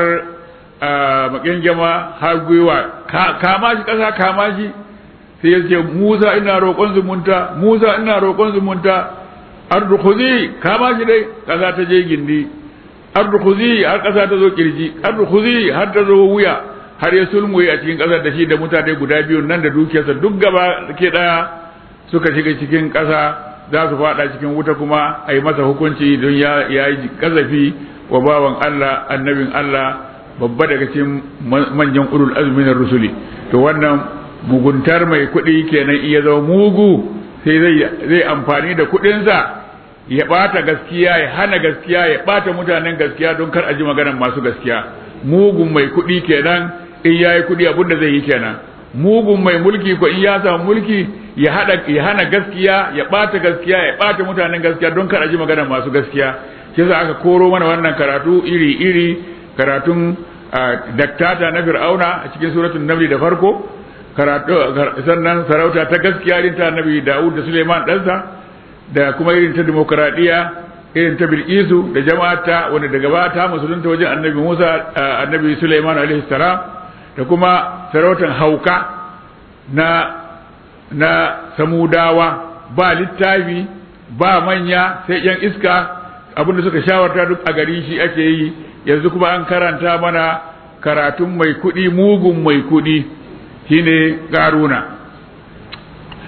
makyangyama har gwiwa kama shi ƙasa kama shi sai ya ce musa ina roƙon zumunta musa ina roƙon zumunta ardu khuzi kama shi dai ƙasa ta je gindi ardu khuzi har ƙasa ta zo kirji ardu khuzi har ta zo wuya har ya sulmuye a cikin ƙasar da shi da mutane guda biyu nan da dukiyarsa duk gaba ke ɗaya suka shiga cikin ƙasa za su fada cikin wuta kuma a yi masa hukunci don ya yi kazafi wa bawan Allah annabin Allah babba daga cikin manyan ulul azmi na rusuli to wannan muguntar mai kuɗi kenan iya zama mugu sai zai amfani da kuɗinsa ya ɓata gaskiya ya hana gaskiya ya ɓata mutanen gaskiya don kar a ji maganar masu gaskiya mugun mai kuɗi kenan in ya yi kuɗi abin da zai yi kenan mugun mai mulki ko in ya samu mulki ya hada ya hana gaskiya ya bata gaskiya ya bata mutanen gaskiya don kar a ji magana masu gaskiya kisa aka koro mana wannan karatu iri iri karatun daktata na fir'auna a cikin suratul namli da farko karatu sannan sarauta ta gaskiya irin ta annabi Dawud da Suleiman ɗansa da kuma irin ta demokradiya irin ta Bilkisu da jama'ata wanda daga baya ta musulunta wajen annabi Musa annabi Suleiman alaihi salam da kuma sarautar hauka na na samudawa ba littafi ba manya sai yan iska abinda suka shawarta duk a gari shi ake yi yanzu kuma an karanta mana karatun mai kuɗi mugun mai kuɗi shine garuna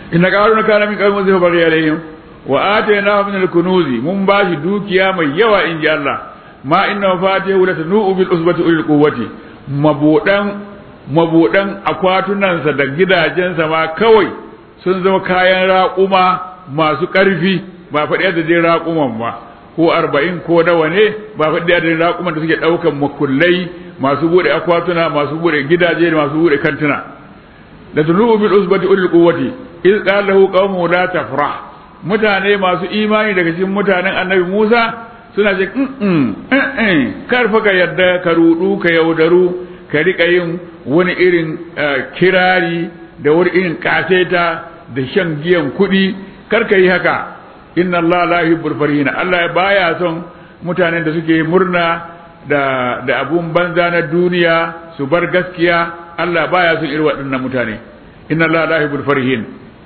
inna qaruna kana min qawmin zai bari alaihim wa atayna min al-kunuzi mun bashi dukiya mai yawa in ji Allah ma inna mafatihu la tanu bil usbati ulil quwwati mabudan mabudan akwatunansa da gidajensa ma kawai sun zama kayan raƙuma masu ƙarfi ba faɗi da dai raƙuman ba ko arba'in ko nawa ne ba faɗi da dai raƙuman da suke ɗaukan makullai masu buɗe akwatuna masu buɗe gidaje da masu buɗe kantuna da tunu bil usbati ulil quwwati iz qala lahu qaumu la tafrah mutane masu imani daga cikin mutanen annabi Musa suna ce kar fa ka yadda ka rudu ka yaudaru ka rika yin wani irin kirari da wani irin kaseta da shan giyan kuɗi kar ka yi haka inna Allah la yuhibbul farihina Allah baya son mutanen da suke murna da da abun banza na duniya su bar gaskiya Allah baya son irin waɗannan mutane inna Allah la yuhibbul farihin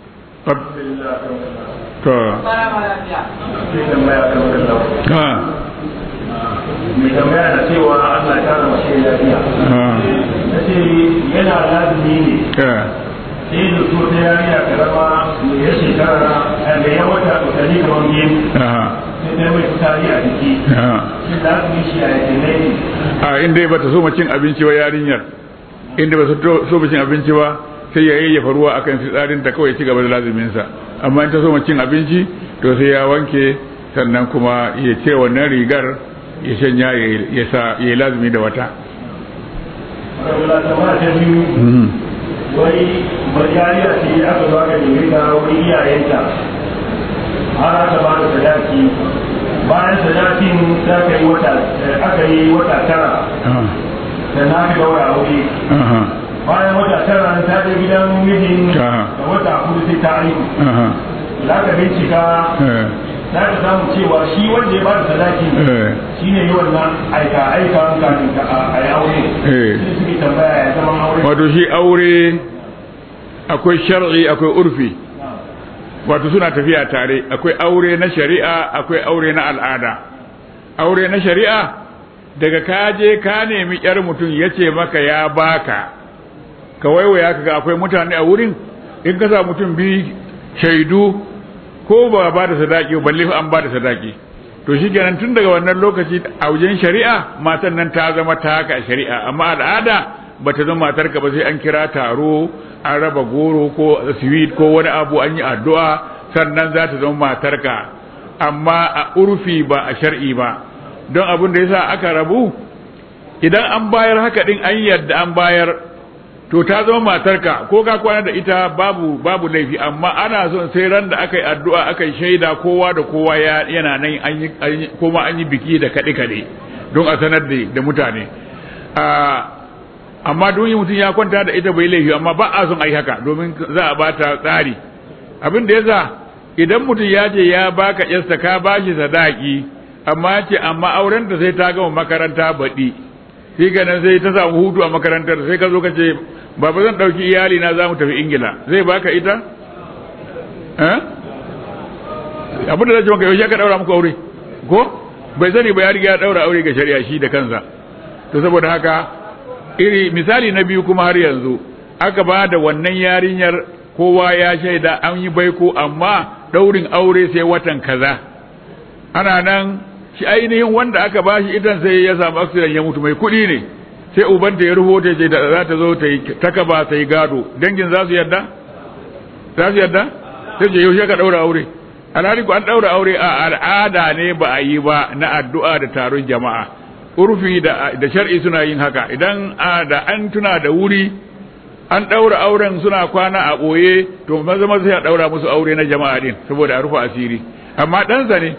to mai tambaya da cewa Allah ya kara mashi lafiya na ce yana lazimi ne sai da so ta yariya karama mai ya shekara da ya wata watanni kamar biyu sai ta mai fitari a jiki shi lazimi shi a yake ne a inda ba ta so cin abinci ba yarinyar inda ba so cin abinci ba sai ya yayyafa ruwa akan fitsarin ta kawai ci gaba da laziminsa amma in ta so cin abinci to sai ya wanke sannan kuma ya ce wannan rigar ya shanya ya sa ya lazimi da wata wai bayyaniya ce aka zo aka nemi ta wani iyayenta har aka ba da sadaki bayan sadakin za ka yi wata aka yi wata tara da na fi daura aure bayan wata tara ta je gidan mijin da wata kudu sai ta aiki za ka bincika za ka samu cewa shi wanda ya ba da sadaki shi ne yi wannan aika aika kafin ka a yi aure shi suke tambaya ya zama aure wato shi aure akwai shar'i akwai urfi wato suna tafiya tare akwai aure na shari'a akwai aure na al'ada aure na shari'a daga ka je ka nemi yar mutum ya ce maka ya baka ka waiwaya ka ga akwai mutane a wurin in ka sa mutum bi shaidu ko ba ba da sadaki balle an ba da sadaki to shi kenan tun daga wannan lokaci a wajen shari'a matan nan ta zama ta haka shari'a amma al'ada ba ta zama matarka ba sai an kira taro an raba goro ko sweet ko wani abu an yi addu'a sannan za ta zama matarka amma a urfi ba a shar'i ba don abin da yasa aka rabu idan an bayar haka din an yadda an bayar to ta zama matarka ko ka kwana da ita babu babu laifi amma ana son sai ran da aka yi addu'a aka yi shaida kowa da kowa yana nan an yi kuma an yi biki da kaɗe kaɗe don a sanar da mutane amma don yi mutum ya kwanta da ita bai laifi amma ba a son a yi haka domin za a bata tsari abin da yasa idan mutum ya ce ya baka yarsa ka bashi sadaki amma ya ce amma auren ta sai ta gama makaranta baɗi shi ganin sai ta samu hutu a makarantar sai ka zo ka ce baba zan ɗauki iyali na za mu tafi ingila zai baka ita abin da zai ce maka yaushe ka ɗaura muku aure ko bai sani ba ya riga ya ɗaura aure ga shari'a shi da kansa to saboda haka iri misali na biyu kuma har yanzu aka ba da wannan yarinyar kowa ya shaida an yi baiko amma ɗaurin aure sai watan kaza ana nan shi ainihin wanda aka bashi idan sai ya samu accident ya mutu mai kuɗi ne sai ubanta ya rubuta ce da za ta zo ta yi takaba ta yi gado dangin za su yarda za su yarda sai ce yaushe ka ɗaura aure alhali ko an ɗaura aure a al'ada ne ba a yi ba na addu'a da taron jama'a urfi da da shar'i suna yin haka idan da an tuna da wuri an ɗaura auren suna kwana a ɓoye to maza maza sai a ɗaura musu aure na jama'a din saboda a rufe asiri amma ɗansa ne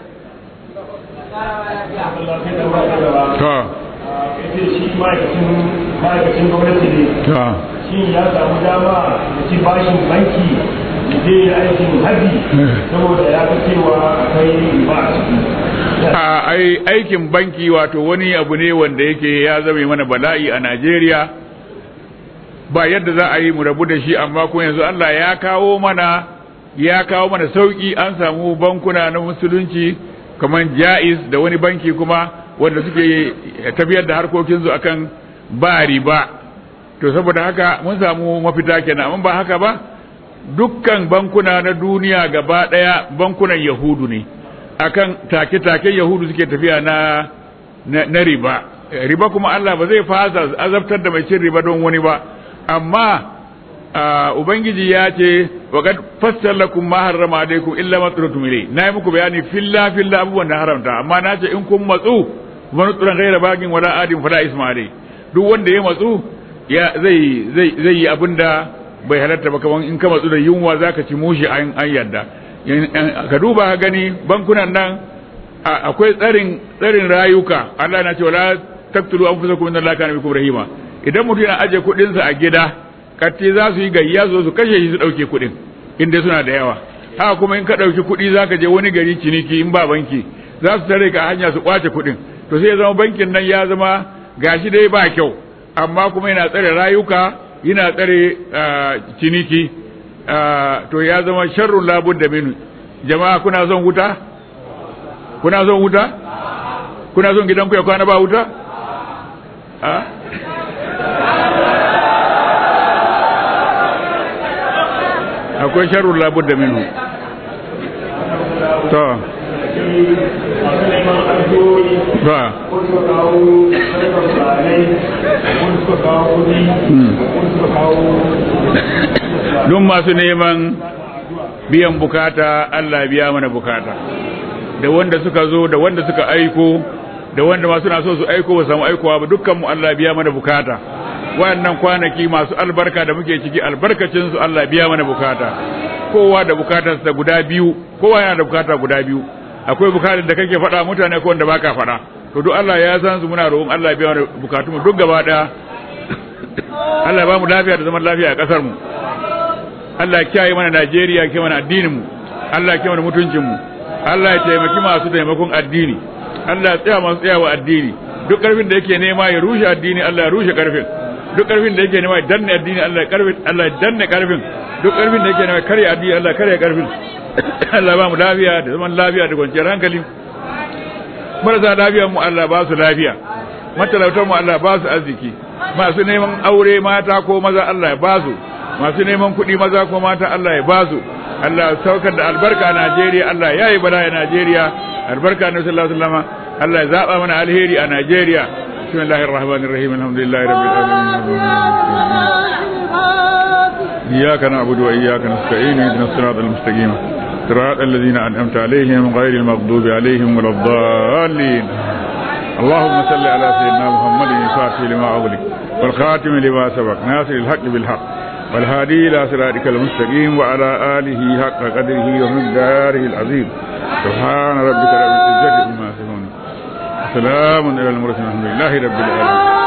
to shi ma'aikacin gwamnati ne to shi ya samu dama da ci bashin banki da je aikin haji saboda ya fi cewa akwai ba a ciki a ai aikin banki wato wani abu ne wanda yake ya zame mana bala'i a Najeriya ba yadda za a yi mu rabu da shi amma kuma yanzu Allah ya kawo mana ya kawo mana sauki an samu bankuna na musulunci kamar Jaiz da wani banki kuma wanda suke tafiyar da harkokinsu akan ba riba to saboda haka mun samu mafita kenan amma ba haka ba dukkan bankuna na duniya gaba ɗaya bankunan yahudu ne akan take-taken yahudu suke tafiya na na riba riba kuma Allah ba zai fasa azabtar da mai cin riba don wani ba amma ubangiji ya ce wa kad fassala lakum ma harrama alaikum illa ma turatum ilay na yi muku bayani filla filla abubuwan da haramta amma na ce in kun matsu man tsuran ghaira bagin wala adin fala ismaili duk wanda ya matsu ya zai zai zai yi abinda bai halatta ba kaman in ka matsu da yunwa zaka ci mushi an an yadda ka duba ka gani bankunan nan akwai tsarin tsarin rayuka Allah na ce wala taqtulu anfusakum inna Allaha kana bikum rahima idan mutum yana aje kuɗin sa a gida katti za su yi gayya su su kashe shi su dauke kuɗin inda suna da yawa haka kuma in ka dauki kuɗi zaka je wani gari ciniki in ba banki za su tare ka hanya su kwace kuɗin to sai ya zama bankin nan ya zama gashi dai ba kyau amma kuma yana tsare rayuka yana tsare ciniki to ya zama sharrun labud da minu jama'a kuna son wuta kuna son wuta kuna son gidanku ya kwana ba wuta akwai sharrun labud da minu to ba duk masu neman biyan bukata Allah biya mana bukata da wanda suka zo da wanda suka aiko da wanda masu na so su aiko ba samu aikowa ba dukkan mu Allah biya mana bukata wayannan kwanaki masu albarka da muke ciki albarkacin su Allah biya mana bukata kowa da bukatarsa guda biyu kowa yana da bukata guda biyu akwai bukatar da kake faɗa mutane ko wanda baka faɗa to duk Allah ya san su muna roƙon Allah ya biya mana bukatunmu duk gaba ɗaya Allah ya ba mu lafiya da zaman lafiya a ƙasar mu Allah ya kiyaye mana Najeriya ya kiyaye mana addinin mu Allah ya kiyaye mana mutuncin mu Allah ya taimaki masu taimakon addini Allah ya tsaya masu tsayawa addini duk karfin da yake nema ya rushe addini Allah ya rushe karfin duk karfin da yake nema ya danne addini Allah ya karfin Allah ya danne karfin duk karfin da yake nema ya karya addini Allah ya karya karfin Allah ba mu lafiya da zaman lafiya da kwanciyar hankali marasa lafiyar mu Allah ba su lafiya matalautar mu Allah ba su arziki masu neman aure mata ko maza Allah ya ba su masu neman kuɗi maza ko mata Allah ya ba su Allah ya saukar da albarka a Najeriya Allah ya yi bala a Najeriya albarka na sallallahu alaihi wasallam Allah ya zaba mana alheri a Najeriya bismillahir rahmanir rahim alhamdulillahi rabbil alamin iyyaka na'budu wa iyyaka nasta'in ihdinas siratal mustaqim صراط الذين أنعمت عليهم غير المغضوب عليهم ولا الضالين اللهم صل على سيدنا محمد الفاتح لما أغلق والخاتم لما سبق ناصر الحق بالحق والهادي إلى صراطك المستقيم وعلى آله حق قدره ومقداره العظيم سبحان ربك رب العزة عما يصفون سلام على المرسلين الحمد لله رب العالمين